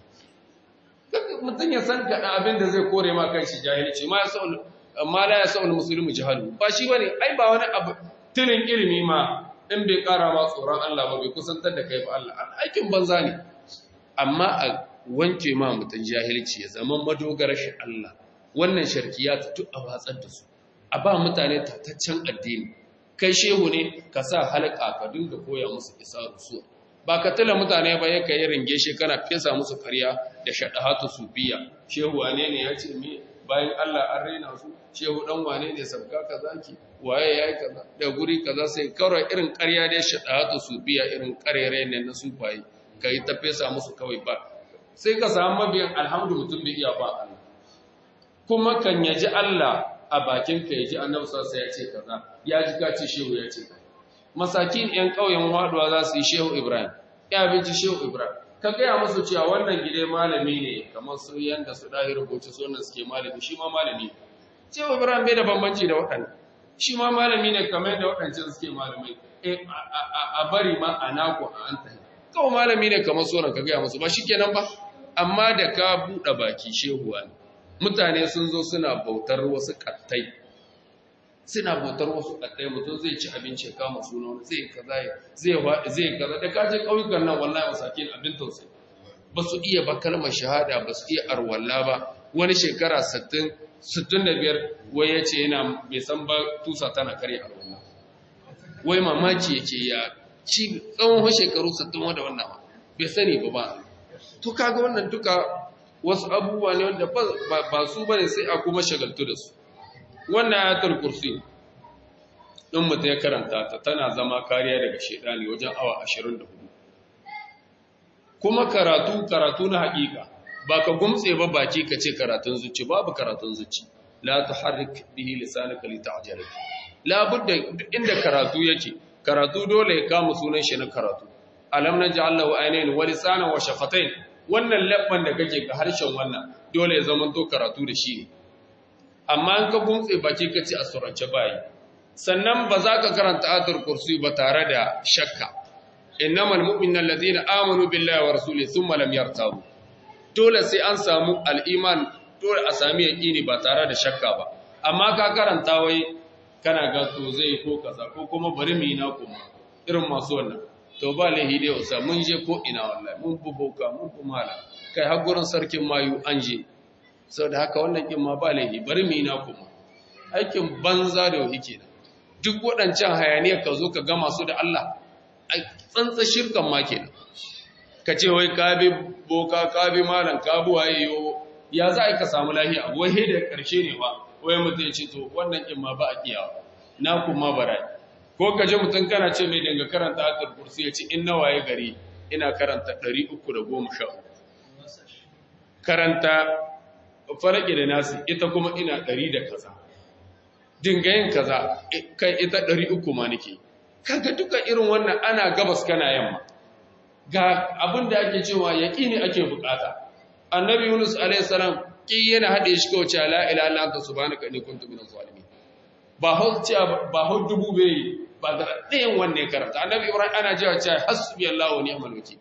Speaker 1: mutum ya san kada abin da zai kore ma kanshi jahilci ma ya sa'ul amma la ya sa'ul muslimu jahalu ba shi bane ai ba wani abu tilin ilimi ma in bai kara ma tsoron Allah ba bai kusantar da kai ba Allah aikin banza ne amma a wanke ma mutum jahilci ya zama madogarar shi Allah wannan sharkiya ta duk a watsar da su a ba mutane tataccen addini kai shehu ne ka sa halaka ka dinga koya musu isa rusuwa ba ka tala mutane ba ya kai ringe shi kana fesa musu karya da shaɗahatu sufiya shehu wane ne ya ce me bayan Allah an raina su shehu dan wane ne sabga kaza ki waye yayi kaza da guri kaza sai kawai irin karya da shaɗahatu sufiya irin karere ne na sufaye kai ta fesa musu kawai ba sai ka samu mabiyan alhamdu mutum bai iya ba Allah kuma kan yaji Allah a bakin ka yaji annabi sallallahu ya ce kaza ya ji ka ce shehu ya ce masakin yan kauyen waduwa za su yi shehu Ibrahim ya binci shehu Ibrahim ka gaya musu cewa wannan gide malami ne kamar su yanda su dahi rubuce sunan suke malami shi ma malami shehu Ibrahim bai da bambanci da waɗannan shi ma malami ne kamar da waɗancan suke malamai a bari ma a naku a an tahi kawai malami ne kamar sauran ka gaya musu ba shi kenan ba amma da ka buɗe baki shehuwa ne mutane sun zo suna bautar wasu ƙattai suna bautar wasu ƙattai mutum zai ci abinci ya kama suna wani zai kaza zai zai kaza da ka je ƙauyukan nan wallahi masakin abin tausayi ba su iya ba kalmar shahada ba su iya arwalla ba wani shekara 60 65 wai ya ce yana bai san ba tusa tana karya arwalla wai mamaki yake ya ci tsawon shekaru 60 wanda wannan ba bai sani ba ba to kaga wannan duka wasu abubuwa ne wanda ba su bane sai a kuma shagaltu da su wannan ayatul kursi din mutum ya karanta ta tana zama kariya daga shedani wajen awa 24 kuma karatu karatu na hakika ba ka gumtse ba baki ka ce karatun zuci babu karatun zuci la tuharrik bihi lisanaka lita'jala la budda inda karatu yake karatu dole ya kama sunan shi na karatu alam naj'al lahu aynayn wa lisanan wa shafatayn wannan labban da kake ga harshen wannan dole ya zama to karatu da shi ne amma an ka gumtse baki ka ce a surance bayi sannan ba za ka karanta ayatul kursi ba tare da shakka innamal mu'minuna allazina amanu billahi wa rasulihi thumma lam yartabu dole sai an samu al-iman dole a sami yaqini ba tare da shakka ba amma ka karanta wai kana ga to zai ko kaza ko kuma bari mu yi na kuma irin masu wannan to ba lahi dai usa mun je ko ina wallahi mun buboka mun kumala kai har gurin sarkin mayu an je saboda haka wannan kin ma ba lahi bari mu yi na kuma aikin banza da yake da duk waɗancan hayaniya ka zo ka gama su da Allah ai tsantsa shirkan ma kenan ka ce wai ka bi boka ka bi malam ka bi waye yo ya za ka samu lahiya wai da karshe ne ba wai mutum ya ce to wannan kin ma ba a kiyawa na kuma barai ko ka ji mutum kana ce mai dinga karanta ayatul kursi ya ce in nawaye gari ina karanta 313 karanta faraki da nasi ita kuma ina 100 da kaza dinga yin kaza kai ita 300 ma nake kaga duka irin wannan ana gabas kana yamma ga abin da ake cewa yaqini ake bukata annabi yunus alayhi salam ki yana hade shi kawai cewa la ilaha illa anta subhanaka inni kuntu minaz zalimin ba hau cewa ba hau dubu bai ba da ɗayan wanne karanta annabi ibrahim ana cewa cewa hasbi allah wa ni'mal wakil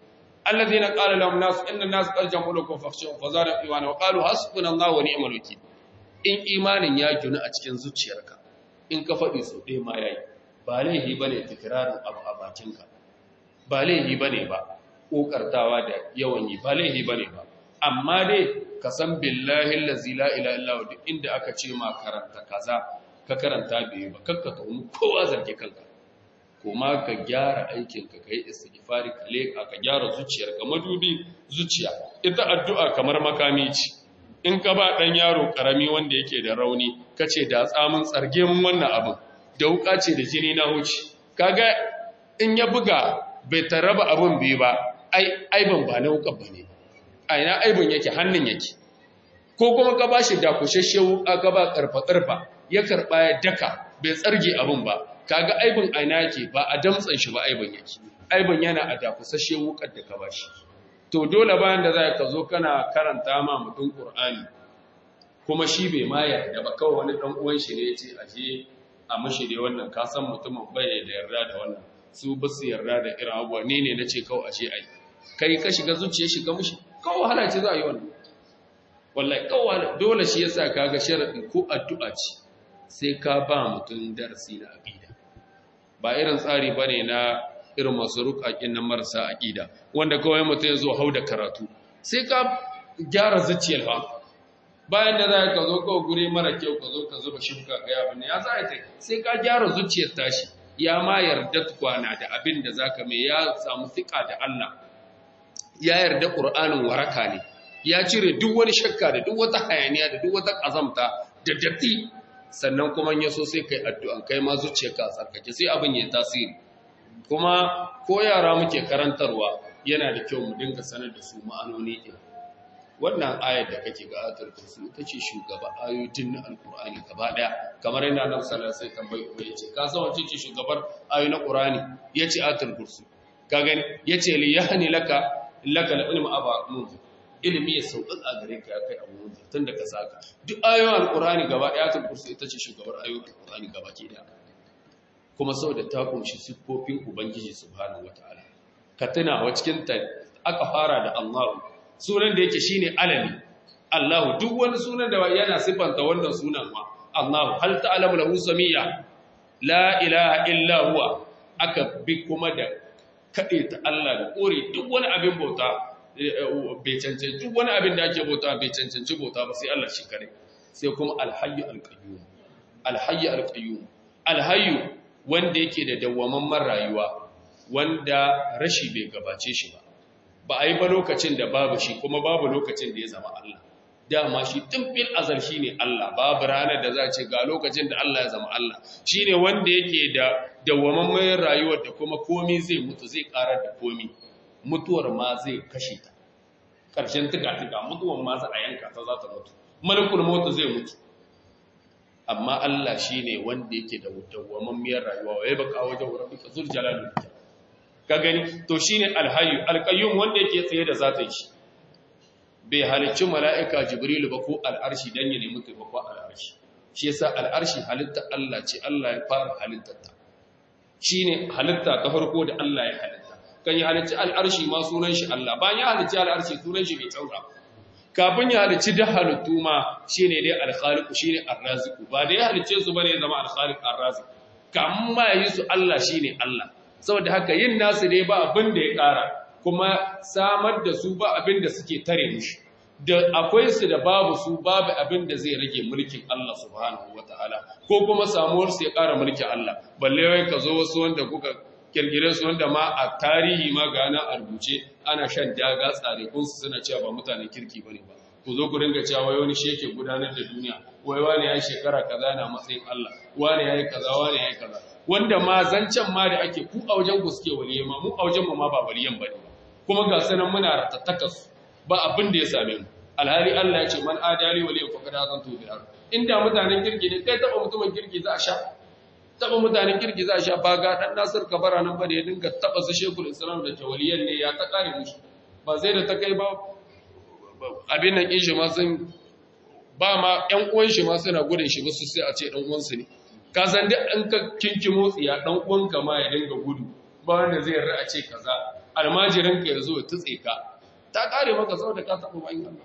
Speaker 1: alladhina qala lahum nas inna nas qad jama'u lakum fakhshawhum fazadahum imana wa qalu hasbunallahu wa ni'mal wakeel in imanin ya ginu a cikin zuciyarka in ka faɗi sau ɗaya ma yayi ba laihi bane tikrarin abu a bakinka ba laihi bane ba kokartawa da yawan yi ba laihi bane ba amma dai ka san billahi allazi la ilaha illa huwa duk inda aka ce ma karanta kaza ka karanta bai ba kakka ka mu kowa zarge kanka kuma ka gyara aikin ka kai istighfari ka leka ka gyara zuciyar ka madubi zuciya ita addu'a kamar makami ce in ka ba dan yaro karami wanda yake da rauni kace da tsamin tsarge mun wannan abin da wuka ce da jini na huci kaga in ya buga bai taraba abin bai ba ai aiban ba na wukan bane a ina aibin yake hannun yake ko kuma ka bashi dakushashe wuka ka ba karfa karfa ya karba ya daka bai tsarge abin ba kaga aibin aina yake ba a damtsan shi ba aibin yake aibin yana a dakusashe wukar da ka bashi to dole bayan da za ka zo kana karanta ma mutum qur'ani kuma shi bai ma yarda ba kawai wani dan uwan shi ne yace aje a mashi dai wannan ka san mutumin bai da yarda da wannan su ba su yarda da irin abuwa ne ne nace kawai aje ai kai ka shiga zuciya shiga mushi kawai wahala ce za a yi wannan wallahi kawai dole shi yasa kaga sharadin ko addu'a ce sai ka ba mutum darasi na aqida ba irin tsari bane na irin masu rukakin na marasa aqida wanda kawai mutum ya zo hau da karatu sai ka gyara zuciyar ba bayan da za ka zo kawai guri mara kyau ka zo ka zuba shimka ga abin ya za ta sai ka gyara zuciyar tashi ya ma yarda tukwana da abin da zaka mai ya samu fika da Allah ya yarda Qur'anin waraka ne ya cire duk wani shakka da duk wata hayaniya da duk wata kazamta da datti sannan kuma ya so sai kai addu'an kai ma zuciyarka a tsarkake sai abin ya tasiri kuma ko yara muke karantarwa yana da kyau mu dinga sanar da su ma'anoni din wannan ayar da kake ga ayatul kursi ita ce shugaba ayoyin na alqur'ani gaba daya kamar yana nan sallallahu alaihi tambayi uba yace ka san wace ce shugabar ayoyin na qur'ani yace ayatul kursi ka gani yace li yahni laka laka ilmu aba munzir ilimi ya sauƙaƙa gare ka ya kai abu munzir tun da ka saka duk ayoyin alqur'ani gaba daya ayatul kursi ita ce shugabar ayoyin alqur'ani gaba ke da kuma saboda ta kunshi siffofin ubangiji subhanahu wataala ka tuna wa cikin ta aka fara da Allahu sunan da yake shine alami Allahu duk wani sunan da yana sifanta wannan sunan ma Allahu hal ta'lamu lahu samiyya la ilaha illa huwa aka bi kuma da kade ta Allah da kore duk wani abin bauta bai cancanci duk wani abin da ake bauta bai cancanci bauta ba sai Allah shi kare sai kuma alhayyu alqayyum alhayyu alqayyum alhayyu wanda yake da dawwamamman rayuwa wanda rashi bai gabace shi ba ba a yi ba lokacin da babu shi kuma babu lokacin da ya zama Allah dama shi tun fil azal shi ne Allah babu ranar da za a ce ga lokacin da Allah ya zama Allah shi ne wanda yake da dawwamamman rayuwar da kuma komi zai mutu zai karar da komi mutuwar ma zai kashe ta ƙarshen tuka-tuka mutuwar ma za a yanka ta za ta mutu malakul mutu zai mutu amma Allah shi ne wanda yake da dawwamammiyar rayuwa wa ya baka wajen rabbika zul jalal ka gani to shine alhayyu alqayyum wanda yake tsaye da zatin shi bai halicci mala'ika jibrilu ba ko al'arshi dan ya nemi taimako al'arshi shi yasa al'arshi halitta Allah ce Allah ya fara halittar ta shine halitta ta farko da Allah ya halitta kan ya halicci al'arshi ma sunan shi Allah bayan ya halicci al'arshi sunan shi bai canza kafin ya halicci da halittu ma shine dai al-khaliq shine ar-raziq ba da ya halicce su bane ya zama al-khaliq ar-raziq kamun ma yi su Allah shine Allah saboda haka yin nasu dai ba abin da ya ƙara kuma samar da su ba abin da suke tare mushi da akwai su da babu su babu abin da zai rage mulkin Allah subhanahu wataala ko kuma samuwar su ya ƙara mulkin Allah balle wai ka zo wasu wanda kuka kirgire su wanda ma a tarihi ma ga na a rubuce ana shan daga tsare kun su suna cewa ba mutanen kirki bane ba ku zo ku ringa cewa wai wani shi yake gudanar da duniya wai wani ya shekara kaza na matsayin Allah wani ya yi kaza wani ya yi kaza wanda ma zancen ma da ake ku a wajen ku suke waliye ma mu a wajen mu ma ba waliyan bane ba kuma ga sanan muna ratattaka su ba abin da ya same mu alhali Allah ya ce man adali waliyan faqad azantu bil ard inda mutanen kirki ne kai taba mutumin kirki za a sha taba mutanen kirki za a sha ba ga dan Nasir Kabara nan ba da ya dinga taba su Sheikhul Islam da tawaliyan ne ya ta kare mushi ba zai da ta kai ba abin nan kin shi ma sun ba ma ƴan uwan shi ma suna gudun shi ba su sai a ce dan uwan su ne ka san duk an ka kinki motsi ya dan uwanka ma ya dinga gudu ba wanda zai yarda a ce kaza almajirin ka yazo ya tutse ka ta kare maka saboda ka taba bayin Allah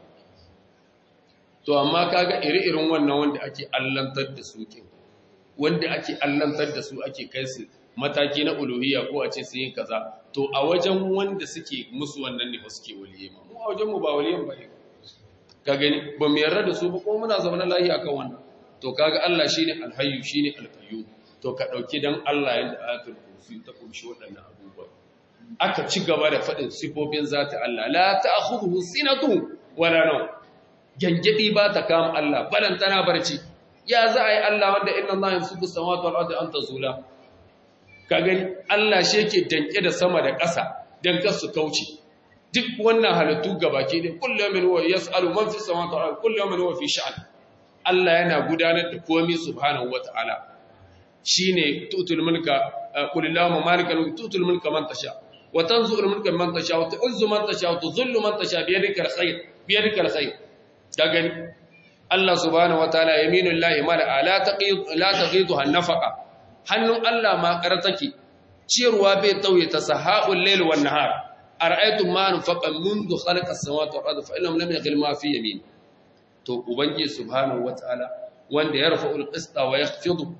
Speaker 1: to amma kaga ire-iren wannan wanda ake allantar da su kin wanda ake allantar da su ake kai su mataki na uluhiyya ko a ce su yi kaza to a wajen wanda suke musu wannan ne suke waliye ma mu a wajen mu ba waliyan ba ne ka gani ba mu yarda da su ba kuma muna zaune lafiya kan wannan to kaga Allah shine alhayyu shine alqayyum to ka dauki dan Allah yanda ayatul kursi ta kunshi waɗannan abubuwa aka ci gaba da faɗin sifofin zata Allah la ta'khudhuhu sinatu wala nawm gangadi ba ta kama Allah balantana barci ya za a yi Allah wanda inna Allah yamsuku samawati wal ardi an tazula ka gani Allah shi yake danke da sama da ƙasa dan kar su kauce duk wannan halittu gabaki ne kullu min huwa yas'alu man fi samawati wal ardi kullu min huwa fi sha'an Allah yana gudanar da komai subhanahu wataala shine tutul mulka qul allahumma malikal mulki tutul mulka man tasha wa tanzu'ul mulka man tasha wa tu'izzu man tasha wa tudhillu man tasha bi yadika alkhair bi yadika alkhair ka gani Allah subhanahu wataala yaminul lahi mala la taqid la taqidu nafaqa hannun Allah ma kar take ciyarwa bai tauye ta sahaul layl wan nahar ara'aytum ma anfaqa mundu khalaqa as-samawati wal ardi fa innahum lam yaghil ma fi yamin to ubangi subhanahu wataala wanda ya rafa'ul qista wa yakhfidu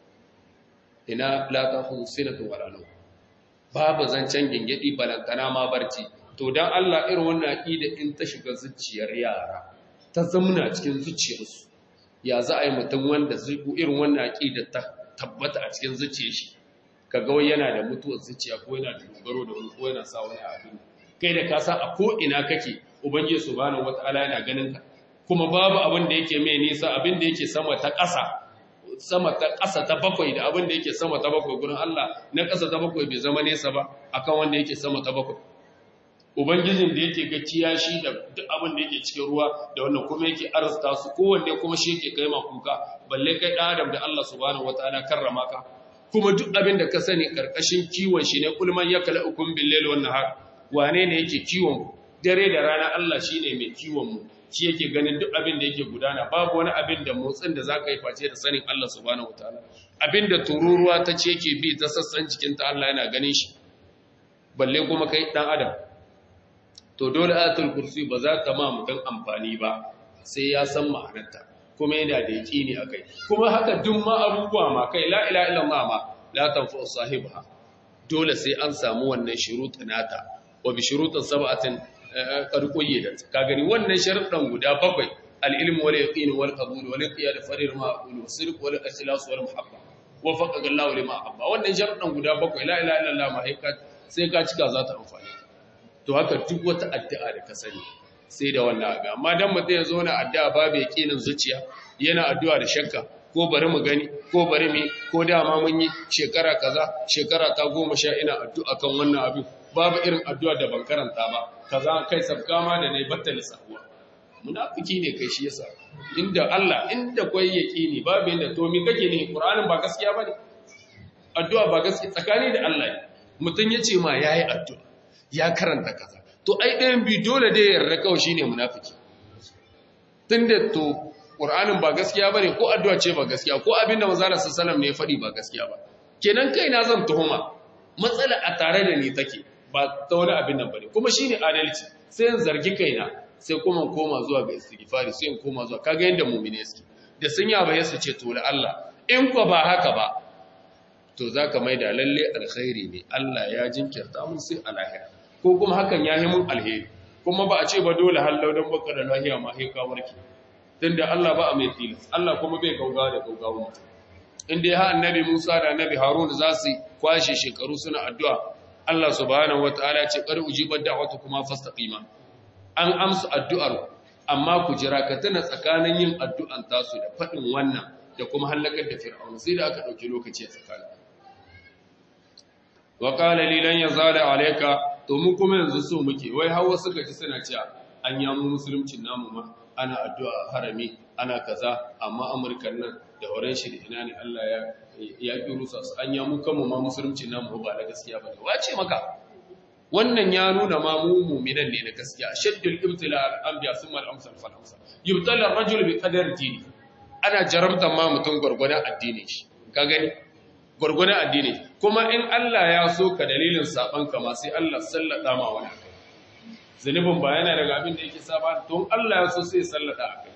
Speaker 1: ina la ta'khudhu sinatu wala nawm babu zancen gingedi balantana ma barci to dan Allah irin wannan aqida in ta shiga zuciyar yara ta zamuna cikin zuciyarsu ya za a yi mutum wanda zuku irin wannan aqida ta tabbata a cikin zuciyar shi kaga wai yana da mutuwar zuciya ko yana da dogaro da wani ko yana sa wani abin kai da ka san a ko ina kake ubangiji subhanahu wataala yana ganin ka kuma babu abin da yake mai nisa abin da yake sama ta ƙasa sama ta ƙasa ta bakwai da abin da yake sama ta bakwai gurin Allah na ƙasa ta bakwai bai zama nesa ba akan wanda yake sama ta bakwai ubangijin da yake ga kiyashi da duk abin da yake cikin ruwa da wannan kuma yake arzuta su kowanne kuma shi yake kai ma kuka balle kai ɗan adam da Allah subhanahu wataala karrama ka kuma duk abin da ka sani karkashin kiwon shi ne kulman yakala ukun bil layl wan nahar wane ne yake kiwon dare da rana Allah shine mai kiwon mu shi yake ganin duk abin da yake gudana babu wani abin da motsin da zaka yi face da sanin Allah subhanahu wataala abin da tururuwa ta ce yake bi ta sassan jikinta Allah yana ganin shi balle kuma kai dan adam to dole ayatul kursi ba za ta ma mutum amfani ba sai ya san ma'anarta kuma yana da yaqini akai kuma haka duk ma abubuwa ma kai la ilaha illallah ma la tanfu sahibiha dole sai an samu wannan shurut nata wa bi shurutin sab'atin karkoye da ka gani wannan sharuɗan guda bakwai al-ilm wal yaqin wal qabul wal qiyad farir ma aqul wasirq wal ikhlas wal muhabba wa faqa Allah lima habba wannan sharuɗan guda bakwai la ilaha illallah ma sai ka cika za ta amfani to haka duk wata addu'a da ka sani sai da wannan aga amma dan mutum ya zo na addu'a babu yaqinin zuciya yana addu'a da shakka ko bari mu gani ko bari mi ko dama mun yi shekara kaza shekara ta goma sha ina addu'a kan wannan abin babu irin addu'a da ban karanta ba kaza kai sabka ma da nayi batta lissafuwa munafiki ne kai shi yasa inda Allah inda kwai yaqini babu inda to mi kake ne Qur'anin ba gaskiya bane addu'a ba gaskiya tsakani da Allah mutun yace ma yayi addu'a ya karanta kaza to ai ɗayan bi dole da yarda kawai shine munafiki tunda to Qur'anin ba gaskiya bane ko addu'a ce ba gaskiya ko abinda manzo Allah sallallahu alaihi wasallam ne ya faɗi ba gaskiya ba kenan kai na zan tuhuma matsala a tare da ni take ba ta wani abin nan bane kuma shine adalci sai in zargi kaina sai kuma koma zuwa ga istighfari sai in koma zuwa kaga yanda mu'mine suke da sun yaba yasa ce to la Allah in ko ba haka ba to zaka maida lalle alkhairi ne Allah ya jinkirta mun sai alahira ko kuma hakan ya yi mun alheri kuma ba a ce ba dole hallau dan baka da lahiya ma sai ka warke dan da Allah ba a mai tilas Allah kuma bai gaugawa da gaugawa mutum in dai ha annabi Musa da annabi Harun za su kwashe shekaru suna addu'a Allah subhanahu wataala ce qad ujibat da'watukuma fastaqima an amsa addu'ar amma ku jira ka tana tsakanin yin addu'an tasu da fadin wannan da kuma halakar da fir'aun sai da aka dauki lokaci a tsakanin wa qala li lan yazala alayka to mu kuma yanzu so muke wai hawa suka ji suna cewa an yamu musuluncin namu ma ana addu'a harami ana kaza amma amurkan nan da horon shi da ina ne Allah ya ya ƙi rusa su an yamu kanmu ma musulunci na mu ba na gaskiya ba ne wace maka wannan ya nuna ma mu mu'minan ne na gaskiya shaddul ibtila al-anbiya summa al-amsal fal amsal yubtala ar-rajul bi qadar dini ana jaramta ma mutum gurgurdan addinin shi ka gani gurgurdan addini kuma in Allah ya so ka dalilin saban ka ma sai Allah sallada ma wani akai zunubin ba yana daga abin da yake saba don Allah ya so sai sallada akai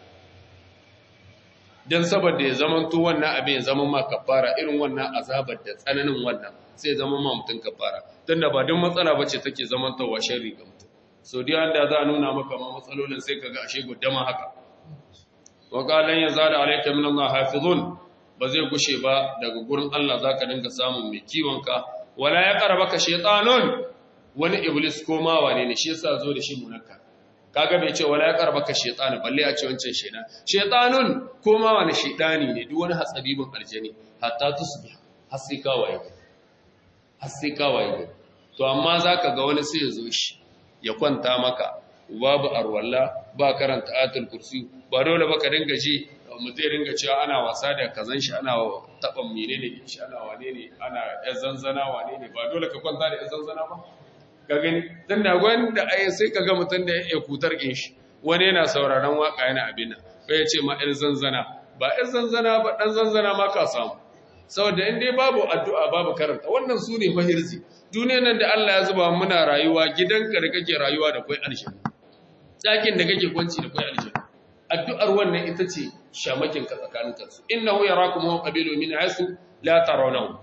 Speaker 1: dan saboda ya zaman to wannan abin ya zama ma kafara irin wannan azabar da tsananin wannan sai zama ma mutun kafara tunda ba don matsala bace take zaman tawa sharri ga mutum so dai da za a nuna maka ma matsalolin sai kaga ashe guddama haka wa qalan yazada alayka min Allah hafizun ba zai gushe ba daga gurin Allah zaka dinga samun mai kiwon ka wala ya qarabaka shaytanun wani iblis ko ma wane ne shi yasa zo da shi munakkar kaga bai ce wala ya qarbaka shaytan balle a ce wancan shaytan shaytanun ko ma wani shaytani ne duk wani hatsabibin aljani hatta tusbih har sai ka waye har sai ka waye to amma zaka ga wani sai ya zo shi ya kwanta maka babu arwalla ba karanta ayatul kursi ba dole ba ka dinga ji mutum dinga cewa ana wasa da kazan shi ana taban menene shi ana wane ne ana yan zanzana wane ne ba dole ka kwanta da yan zanzana ba ka gani dan da wanda ai sai ka ga mutum da ya kutar kin shi wani yana sauraron waka yana abin nan sai ya ce ma yan zanzana ba yan zanzana ba dan zanzana ma ka samu saboda in dai babu addu'a babu karanta wannan su ne mahirzi duniyar nan da Allah ya zuba muna rayuwa gidanka da kake rayuwa da kai aljanna ɗakin da kake kwanci da kai aljanna addu'ar wannan ita ce shamakin ka tsakanin kansu innahu yarakum wa qabilu min haythu la tarawnahu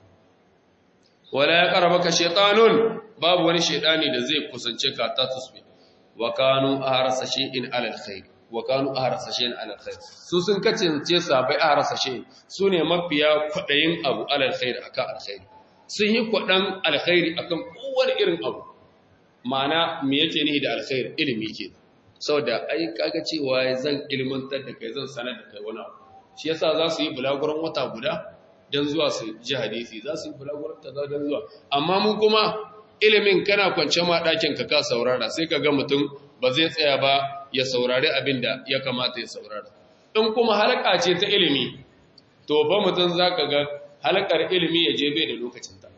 Speaker 1: wala yaqrabaka shaytanun babu wani shaytani da zai kusance ka ta tusbi wa kanu ahrasa shay'in ala alkhair wa kanu ahrasa shay'in ala alkhair su sun kacince sabai ahrasa shay'in sune mafiya kwadayin abu ala alkhair akan alkhair sun yi kwadan alkhairi akan kowane irin abu ma'ana me yake nihi da alkhair ilimi ke saboda ai kaga cewa zan ilmantar da kai zan sanar da kai wani abu shi yasa za su yi bulaguran wata guda don zuwa su ji hadisi za su yi bulaguran ta don zuwa amma mun kuma ilimin kana kwance ma ɗakin ka ka saurara sai ka ga mutum ba zai tsaya ba ya saurari abin da ya kamata ya saurara in kuma halaka ce ta ilimi to ba mutum za ka ga halakar ilimi ya je bai da lokacinta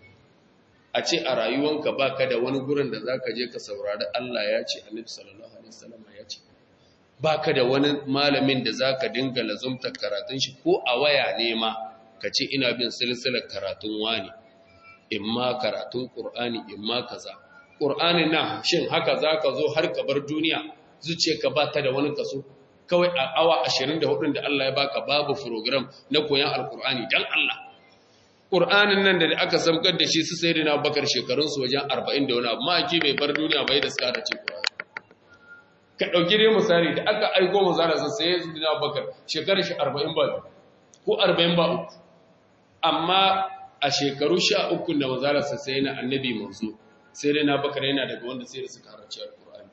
Speaker 1: a ce a rayuwanka ba ka da wani gurin da za ka je ka saurari Allah ya ce annabi sallallahu alaihi wasallam ya ce ba ka da wani malamin da za ka dinga lazumta karatun shi ko a waya ne ma ka ce ina bin silsilar karatun wani in ma karatun ƙur'ani in ma kaza ƙur'ani na shin haka za ka zo har ka bar duniya zuciya ka ba ta da wani kaso kawai a awa 24 da Allah ya baka babu program na koyan alƙur'ani dan Allah ƙur'anin nan da aka samkar da shi su sai da na bakar shekarunsu wajen arba'in da wani abu ma'aiki bai bar duniya bai da suka da ce ƙur'ani ka ɗauki dai misali da aka aiko manzana sun sai su na bakar shekarar shi arba'in ba ko arba'in ba uku amma a shekaru sha uku da manzana sun sai na annabi manzo sai dai na bakar yana daga wanda sai da suka halarci alƙur'ani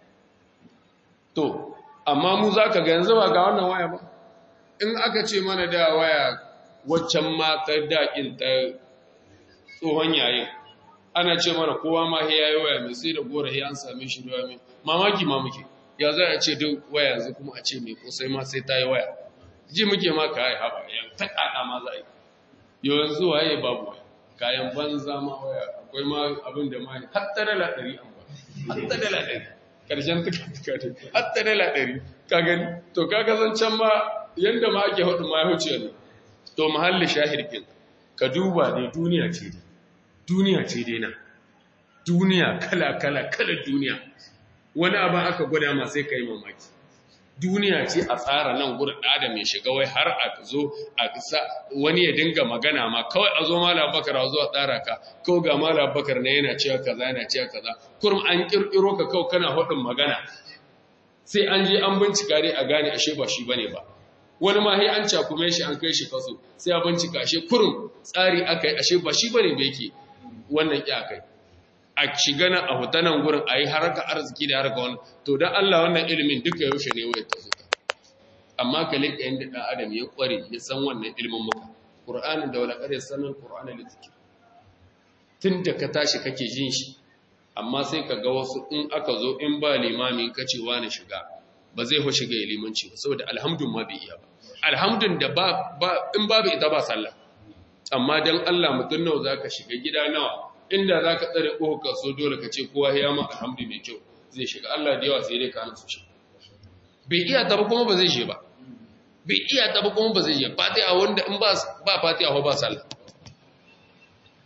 Speaker 1: to amma mu za ka ga yanzu ba ga wannan waya ba in aka ce mana da waya waccan ma ta daƙin ta tsohon yayin ana ce mana kowa ma ya yi waya mai sai da gora ya an same shi da mai mamaki ma muke ya za a ce duk waya yanzu kuma a ce mai kosai ma sai ta yi waya ji muke ma ka yi haɓa yan ta ƙaƙa ma za a yi yau yanzu waye babu waya kayan banza ma waya akwai ma abin da ma hatta dala ɗari an ba hatta dala ɗari ƙarshen tuka tuka ne hatta dala ɗari ka gani to ka can ma yanda ma ake haɗu ma ya wuce ne to mahalli shahirkin ka duba dai duniya ce dai duniya ce dai nan duniya kala kala kala duniya wani abu aka gwada ma sai ka yi mamaki duniya ce a tsara nan gurin da mai shiga wai har a zo a sa wani ya dinga magana ma kawai a zo mala bakar a zo a tsara ka kawai ga mala bakar na yana cewa kaza yana cewa kaza kurum an kirkiro ka kawai kana hudin magana sai an je an bincika dai a gane ashe ba shi bane ba wani ma sai an cakume shi an kai shi kaso sai a bincika ashe kurum tsari aka yi ashe ba shi bane ba yake wannan ki akai a shiga nan a hutanen gurin a yi haraka arziki da haraka wani to don Allah wannan ilimin duka yaushe ne wai ta zuka amma ka liƙa yadda ɗan adam ya ƙware ya san wannan ilimin muka ƙur'anin da wani ƙare sanin ƙur'anin da take tun da ka tashi kake jin shi amma sai ka ga wasu in aka zo in ba limami ka ce wani shiga ba zai ho shiga ya limanci ba saboda alhamdun ma bai iya ba alhamdun da ba in babu ita ba sallah amma dan Allah mutum nawa zaka shiga gida nawa inda za ka tsare ƙohon kaso dole ka ce kowa ya ma alhamdu mai kyau zai shiga Allah da yawa sai dai ka su shi bai iya taba kuma ba zai shi ba bai iya taba kuma ba zai shi fatiha wanda in ba fatiha ko ba sallah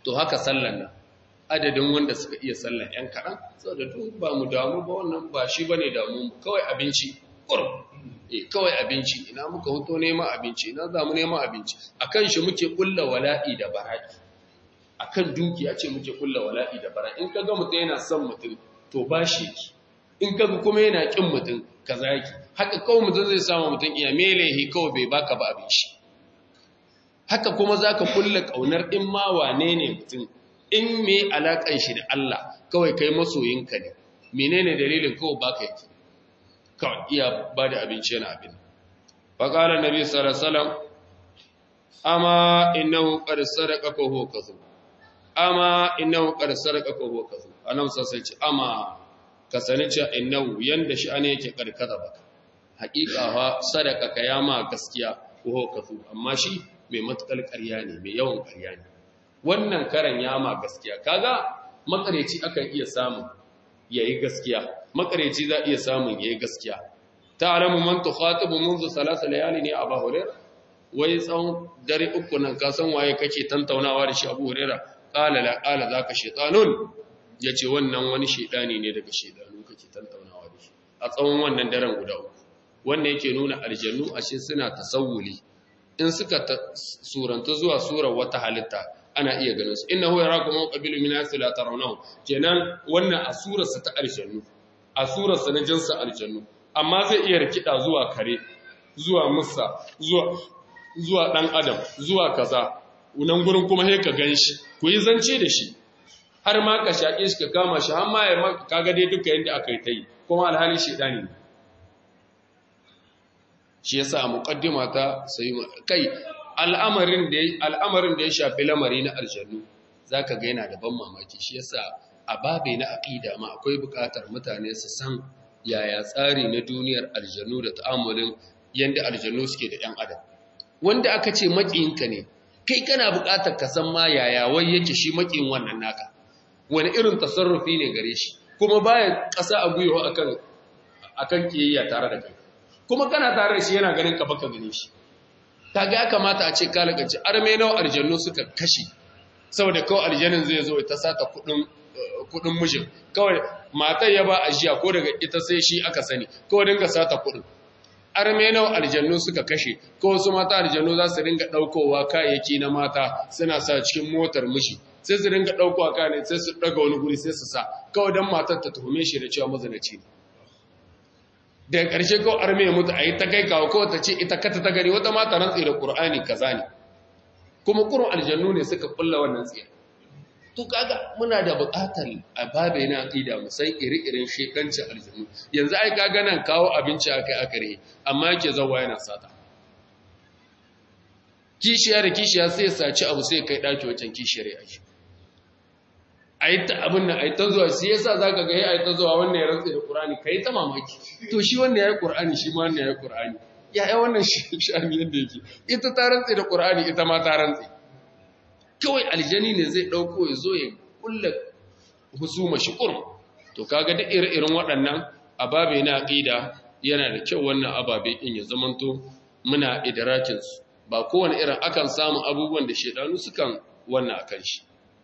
Speaker 1: to haka sallan nan adadin wanda suka iya sallan ‘yan kaɗan saboda duk ba mu damu ba wannan ba shi ba ne damu kawai abinci ƙurum e kawai abinci ina muka hoto neman abinci ina za mu neman abinci a kan shi muke ƙulla wala'i da bara'i a kan dukiya ce muke ƙulla wala'i da bara'i in ka ga mutum yana son mutum to ba shi yake in ka ga kuma yana ƙin mutum ka zaki haka kawai mutum zai samu mutum iya melehi kawai bai baka ba abinci haka kuma za ka ƙulla ƙaunar in ma wane ne mutum in me alaƙan shi da Allah kawai kai masoyinka ne menene dalilin kawai baka yake kawai iya ba da abinci yana abin faƙalar nabi sarasalam amma innahu qad sadaqa fa huwa kadhub amma innahu qad sadaqa fa huwa kadhub annabi sai ce amma ka sani cewa innahu yanda shi ane yake karkata baka haƙiƙa fa sadaka ka yama gaskiya fa huwa kadhub amma shi mai matukar ƙarya ne mai yawan ƙarya ne wannan karan yama gaskiya kaga makareci akan iya samun yayi gaskiya makareci za iya samun yayi gaskiya ta'lamu man tukhatibu منذ ثلاث layali ne Abu Hurairah wai tsawon dare uku nan ka san waye kake tantaunawa da shi Abu Hurairah qala la qala zaka shaytanun yace wannan wani shedani ne daga shedanu kake tantaunawa da shi a tsawon wannan daren guda uku wanda yake nuna aljannu ashe suna tasawuli in suka suranta zuwa surar wata halitta ana iya ganin su innahu yarakum qabilu min asli la tarawnahu kenan wannan asurarsa ta aljannu asurarsa na jinsa aljannu amma zai iya rikida zuwa kare zuwa musa zuwa zuwa dan adam zuwa kaza unan gurin kuma sai ka ganshi ku yi zance da shi har ma ka shaƙe shi ka kama shi har ma ya kaga dai duka yanda aka yi ta yi kuma alhali shedani ne shi yasa a muqaddima ta sai kai al'amarin da al'amarin da ya shafi lamari na aljannu zaka ga yana da ban mamaki shi yasa a babe na aqida ma akwai buƙatar mutane su san yaya tsari na duniyar aljannu da ta'amulin yanda aljannu suke da 'yan adam wanda aka ce makiyinka ne kai kana buƙatar ka san ma yaya wai yake shi makiyin wannan naka wani irin tasarrufi ne gare shi kuma baya ƙasa a gwiwa akan akan kiyayya tare da kai kuma kana tare da shi yana ganin ka baka gane shi kaga ya kamata a ce ka lagaci arme nawa aljannu suka kashe saboda kawai aljannin zai zo ta sata kudin kudin mijin kawai matar ya ba ajiya ko daga ita sai shi aka sani kawai dinga sata kudin arme nawa aljannu suka kashe ko wasu mata aljannu za su dinga daukowa kayayyaki na mata suna sa cikin motar mishi sai su dinga daukowa kayan sai su daga wani guri sai su sa kawai dan matar ta tuhume shi da cewa mazinaci ne daga ƙarshe kawai arme ya mutu a yi ta kai kawo kawai ta ce ita kata ta gani wata mata rantsi da ƙur'ani kaza ne kuma ƙurin aljannu ne suka ƙulla wannan tsiya to kaga muna da buƙatar a babe na aqida mu san iri-irin shekancin aljannu yanzu ai kaga nan kawo abinci akai akare amma yake zawa yana sata kishiya da kishiya sai saci abu sai kai daki wancan kishiyar ya shi ai ta abin nan ai ta zuwa sai yasa zaka ga ai ta zuwa wannan ya rantsa da Qur'ani kai ta mamaki to shi wannan yayi Qur'ani shi ma wannan yayi Qur'ani ya ai wannan shi shami yanda yake ita ta rantsa da Qur'ani ita ma ta rantsa kawai aljani ne zai dauko ya zo ya kulla husuma shi kurum to kaga duk ire-iren waɗannan ababe na aqida yana da kyau wannan ababe din ya zamanto muna idrakin su ba kowane irin akan samu abubuwan da shedanu sukan wannan akan shi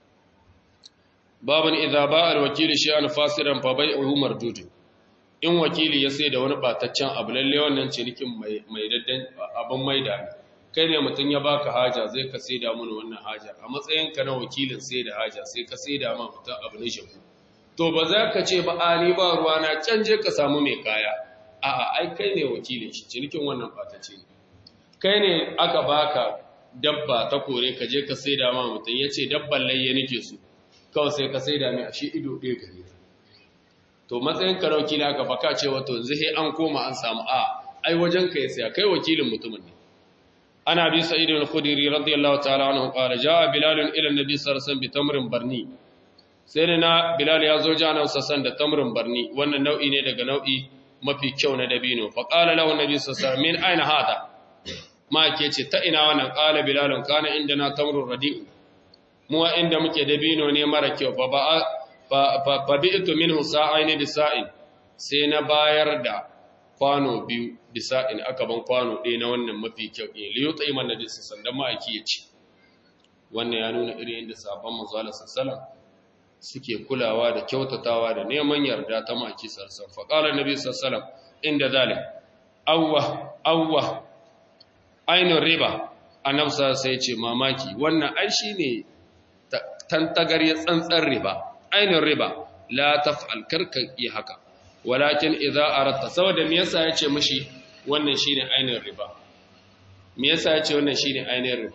Speaker 1: baban idza ba al-wakili shay'an fasiran fa bai'uhu mardud in wakili ya sai da wani bataccen abu lalle wannan cinikin mai mai daddan abin maida ne kai ne mutun ya baka haja zai ka sai da mun wannan haja a matsayin ka na wakilin sai da haja sai ka sai da ma mutun abu ne shi to ba za ka ce ba ani ba ruwa na canje ka samu mai kaya a'a ai kai ne wakilin shi cinikin wannan batacce ne kai ne aka baka dabba ta kore ka je ka sai da ma mutun yace dabban layye nake so kawai sai ka sai da mai ashe ido ɗaya gare ta to matsayin ka wakili aka baka ce wato yanzu sai an koma an samu a ai wajen ka ya saya kai wakilin mutumin ne ana bi sa'id al-khudri radiyallahu ta'ala anhu qala jaa bilal ila an-nabi sallallahu alaihi wasallam bi tamrin barni sai da na bilal ya zo jana sassan da tamrin barni wannan nau'i ne daga nau'i mafi kyau na dabino fa qala lahu an-nabi sallallahu alaihi wasallam min aina hada ma ke ce ta ina wannan qala bilal kana indana tamrun radi'u mu inda muke dabino ne mara kyau fa ba fa bi'tu minhu sa'aini bisa'in sai na bayar da kwano biyu bisa'in aka ban kwano ɗaya na wannan mafi kyau ne li yuta iman nabi sandan ma ake yace wannan ya nuna irin yadda sabon manzo Allah sallallahu suke kulawa da kyautatawa da neman yarda ta maki sarsan fa qala nabi sallallahu inda zalim awwa awwa ainun riba annabi sai ce mamaki wannan ai shine tantagar ya tsantsar riba ainun riba la taf'al karka yi haka walakin idza aratta saboda me yasa yace mishi wannan shine ainun riba me yasa yace wannan shine ainun riba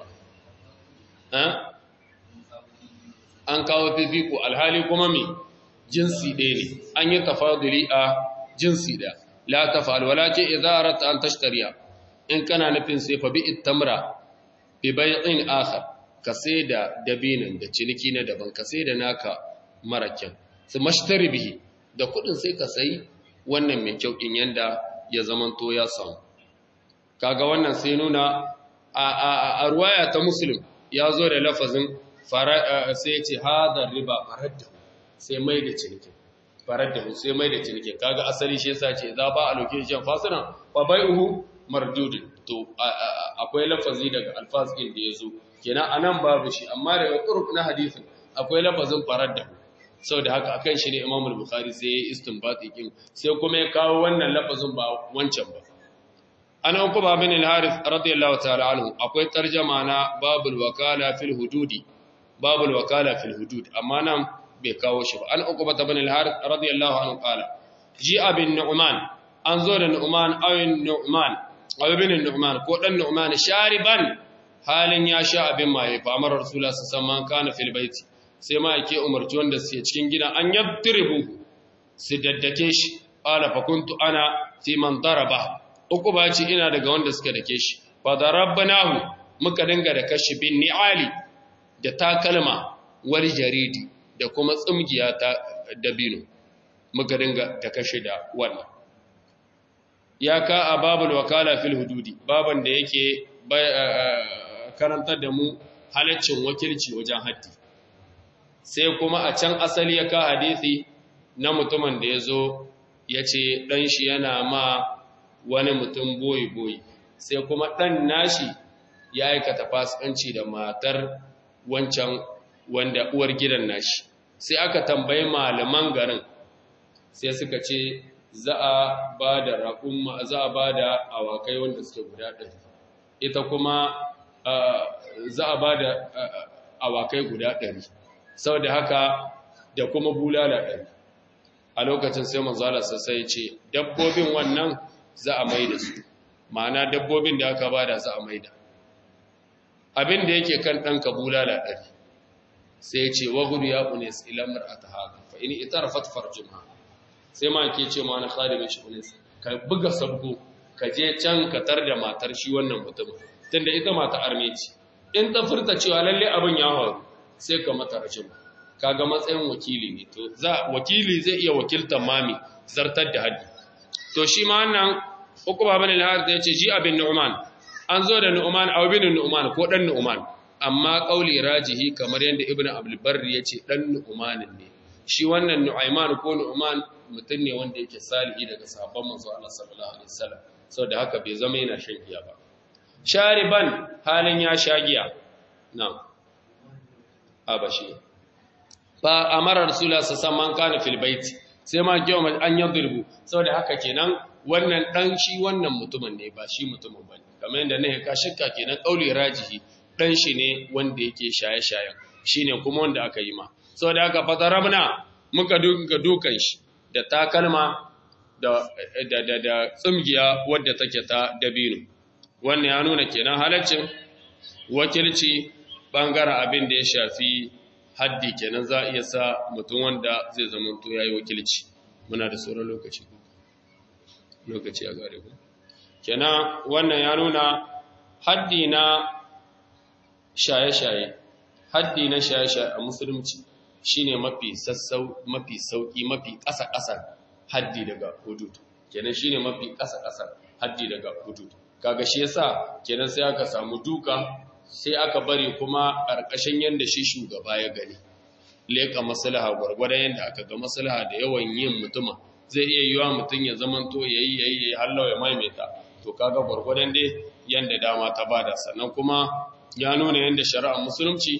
Speaker 1: ha an kawo fifiko alhali kuma me jinsi ɗaya ne an yi tafaduli a jinsi ɗaya la taf'al walakin idza aratta an tashtariya in kana nufin sai fa bi ittamra bi bai'in akhar ka sai da dabinin da ciniki na daban ka sai da naka mara kyau su mashtari bihi da kudin sai ka sai wannan mai kyau din yanda ya zamanto ya samu kaga wannan sai nuna a a a ruwaya ta muslim ya zo da lafazin sai ya ce hadar riba faradda sai mai da ciniki faradda sai mai da ciniki kaga asali shi yasa ce za ba a location fasina fa bai'uhu mardudin to akwai lafazi daga alfaz din da yazo kenan anan babu shi amma daga turuk na hadisin akwai lafazin faradda saboda haka akan shi ne Imam al-Bukhari sai ya istinbati kin sai kuma ya kawo wannan lafazin ba wancan ba ana uku ba bin al-Harith radiyallahu ta'ala anhu akwai tarjuma na babul wakala fil hududi babul wakala fil hudud amma nan bai kawo shi ba an uku ba bin al-Harith radiyallahu anhu qala ji'a bin Nu'man an zo da Nu'man awin Nu'man abin Nu'man ko dan Nu'man shariban halin ya sha abin maye fa amara Rasulullah sallallahu alaihi kana fil baiti sai ma yake umarci wanda suke cikin gidan an yabtribu su daddake shi qala fa kuntu ana fi man daraba uku ba ce ina daga wanda suka dake shi fa darabnahu muka dinga da kashi bin ni'ali da takalma wal jaridi da kuma tsumgiya ta dabino muka dinga da kashi da wannan ya ka a babul wakala fil hududi baban da yake karantar da mu halaccin wakilci wajen haddi sai kuma a can asali ya ka hadisi na mutumin da ya zo ya ce ɗan shi yana ma wani mutum boyi-boyi sai kuma ɗan nashi ya aikata fasikanci da matar wancan wanda uwar gidan nashi sai aka tambayi malaman garin sai suka ce za a ba da raƙumma za a ba da awakai wanda suke guda ɗari ita kuma za a ba da awakai guda ɗari sau da haka da kuma bulala ɗari a lokacin sai manzala sassai ce dabbobin wannan za a mai da su ma'ana dabbobin da aka ba da za a mai da abin da yake kan ɗanka bulala ɗari sai ce wa gudu ya unes ilamar a ta haka fa ini ita rafat farjuma sai ma ke ce ma na khadimin shi unes ka buga sabgo ka je can ka tar da matar shi wannan mutum tunda ita mata armeci in ta furta cewa lalle abin ya faru sai ka mata rashin kaga matsayin wakili ne to za wakili zai iya wakiltar mami zartar da haddi to shi ma wannan uku baban al-harith yace ji abin nu'man an zo da nu'man aw bin nu'man ko dan nu'man amma qauli rajihi kamar yanda ibnu abdul barri yace dan nu'man ne shi wannan nu'ayman ko nu'man mutum ne wanda yake salihi daga sahabban manzo Allah sallallahu alaihi wasallam saboda haka bai zama yana shan giya ba shariban halin ya sha giya na'am abashi fa amara rasulullah sallallahu alaihi kana fil bait sai ma kiyo an yadrubu saboda haka kenan wannan dan shi wannan mutumin ne ba shi mutumin bane kamar yadda ne ka shakka kenan kauli rajihi dan shi ne wanda yake shaye-shayen shine kuma wanda aka yi ma saboda haka fatarabna muka duka dukan shi da takalma da da da, da tsumgiya wadda take ta dabino wannan ya nuna kenan halaccin wakilci bangaren abin da ya shafi haddi kenan za a iya sa mutum wanda zai zama to yayi wakilci muna da sauran lokaci lokaci a gare ku kenan wannan ya nuna haddi na shaye-shaye haddi na shaye-shaye a musulunci shine mafi sassau mafi sauki mafi ƙasa-ƙasa haddi daga hudud kenan shine mafi ƙasa-ƙasa haddi daga hudud kaga shi yasa kenan sai aka samu duka sai aka bari kuma ƙarƙashin yanda shi shugaba ya gani leka maslaha gwargwadon yanda aka ga maslaha da yawan yin mutuma zai iya yiwa mutum ya zamanto yayi yayi yayi hallo ya maimaita to kaga gwargwadon dai yanda dama ta bada sannan kuma ya nuna yanda shari'ar musulunci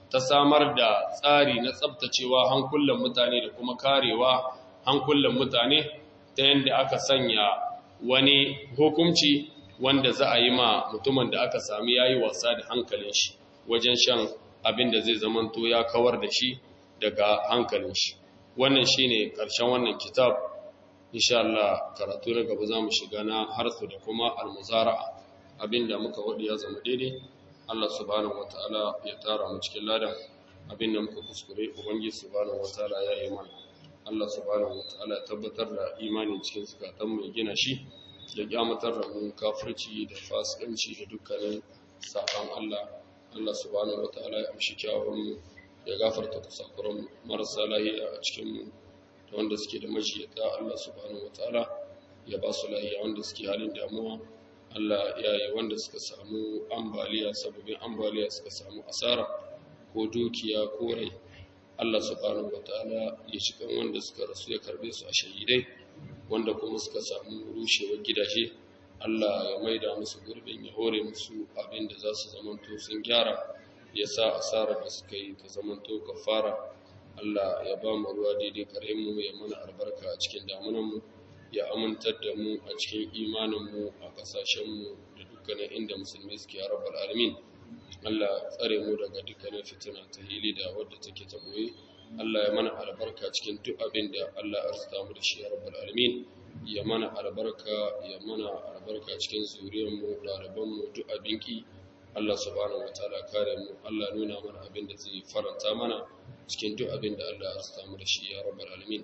Speaker 1: ta samar da tsari na tsabtacewa hankulan mutane da kuma karewa hankulan mutane ta yadda aka sanya wani hukunci wanda za a yi ma mutumin da aka sami yayi wasa da hankalin shi wajen shan abin da zai zamanto ya kawar da shi daga hankalin shi wannan shine karshen wannan kitab insha Allah karatu na gaba zamu shiga na harsu da kuma almuzara'a abinda muka wadi ya zama daidai Allah subhanahu wataala ya tara mu cikin ladan abinda muka kuskure ubangiji subhanahu wataala ya yi mana Allah subhanahu wataala ya tabbatar da imanin cikin zukatan mu ya gina shi ya kyamatar da mu kafirci da fasikanci da dukkanin saban Allah Allah subhanahu wataala ya amshi kyawun ya gafarta kusakuran marasa lahiya a cikin mu da wanda suke da majiyata Allah subhanahu wataala ya ba su lahiya wanda suke halin damuwa Allah ya yi wanda suka samu ambaliya sababin ambaliya suka samu asara ko dukiya ko rai Allah subhanahu wataala ya cikin wanda suka rasu ya karbe su a shahidai wanda kuma suka samu rushewar gidaje Allah ya maida musu gurbin ya hore musu abin da za su zamanto sun gyara ya sa asarar da suka yi ta zamanto kafara Allah ya ba mu ruwa daidai kare mu ya mana albarka a cikin damunanmu ya amintar da mu a cikin imaninmu a kasashenmu da dukkanin inda musulmi suke ya rabbal alamin Allah tsare mu daga dukkanin fitina ta hili da wadda take ta boye Allah ya mana albarka cikin duk abin da Allah ya arzuta mu da shi ya rabbal alamin ya mana albarka ya mana albarka cikin zuriyarmu ɗalibanmu duk abinki Allah subhanahu wataala kare mu Allah nuna mana abin da zai faranta mana cikin duk abin da Allah ya arzuta mu da shi ya rabbal alamin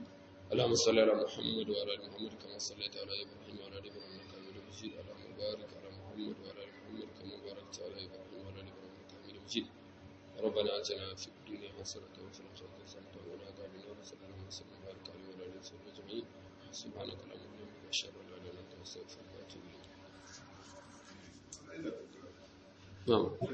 Speaker 1: اللهم صل على محمد وعلى ال محمد كما صليت على ابراهيم وعلى ال ابراهيم انك حميد مجيد اللهم بارك على محمد وعلى ال محمد كما باركت على ابراهيم وعلى ال ابراهيم انك حميد مجيد ربنا اتنا في الدنيا حسنه وفي الاخره حسنه وقنا عذاب النار صلى الله عليه وسلم وبارك عليه وعلى اله وصحبه اجمعين سبحانك اللهم وبحمدك اشهد ان لا اله الا انت استغفرك واتوب اليك نعم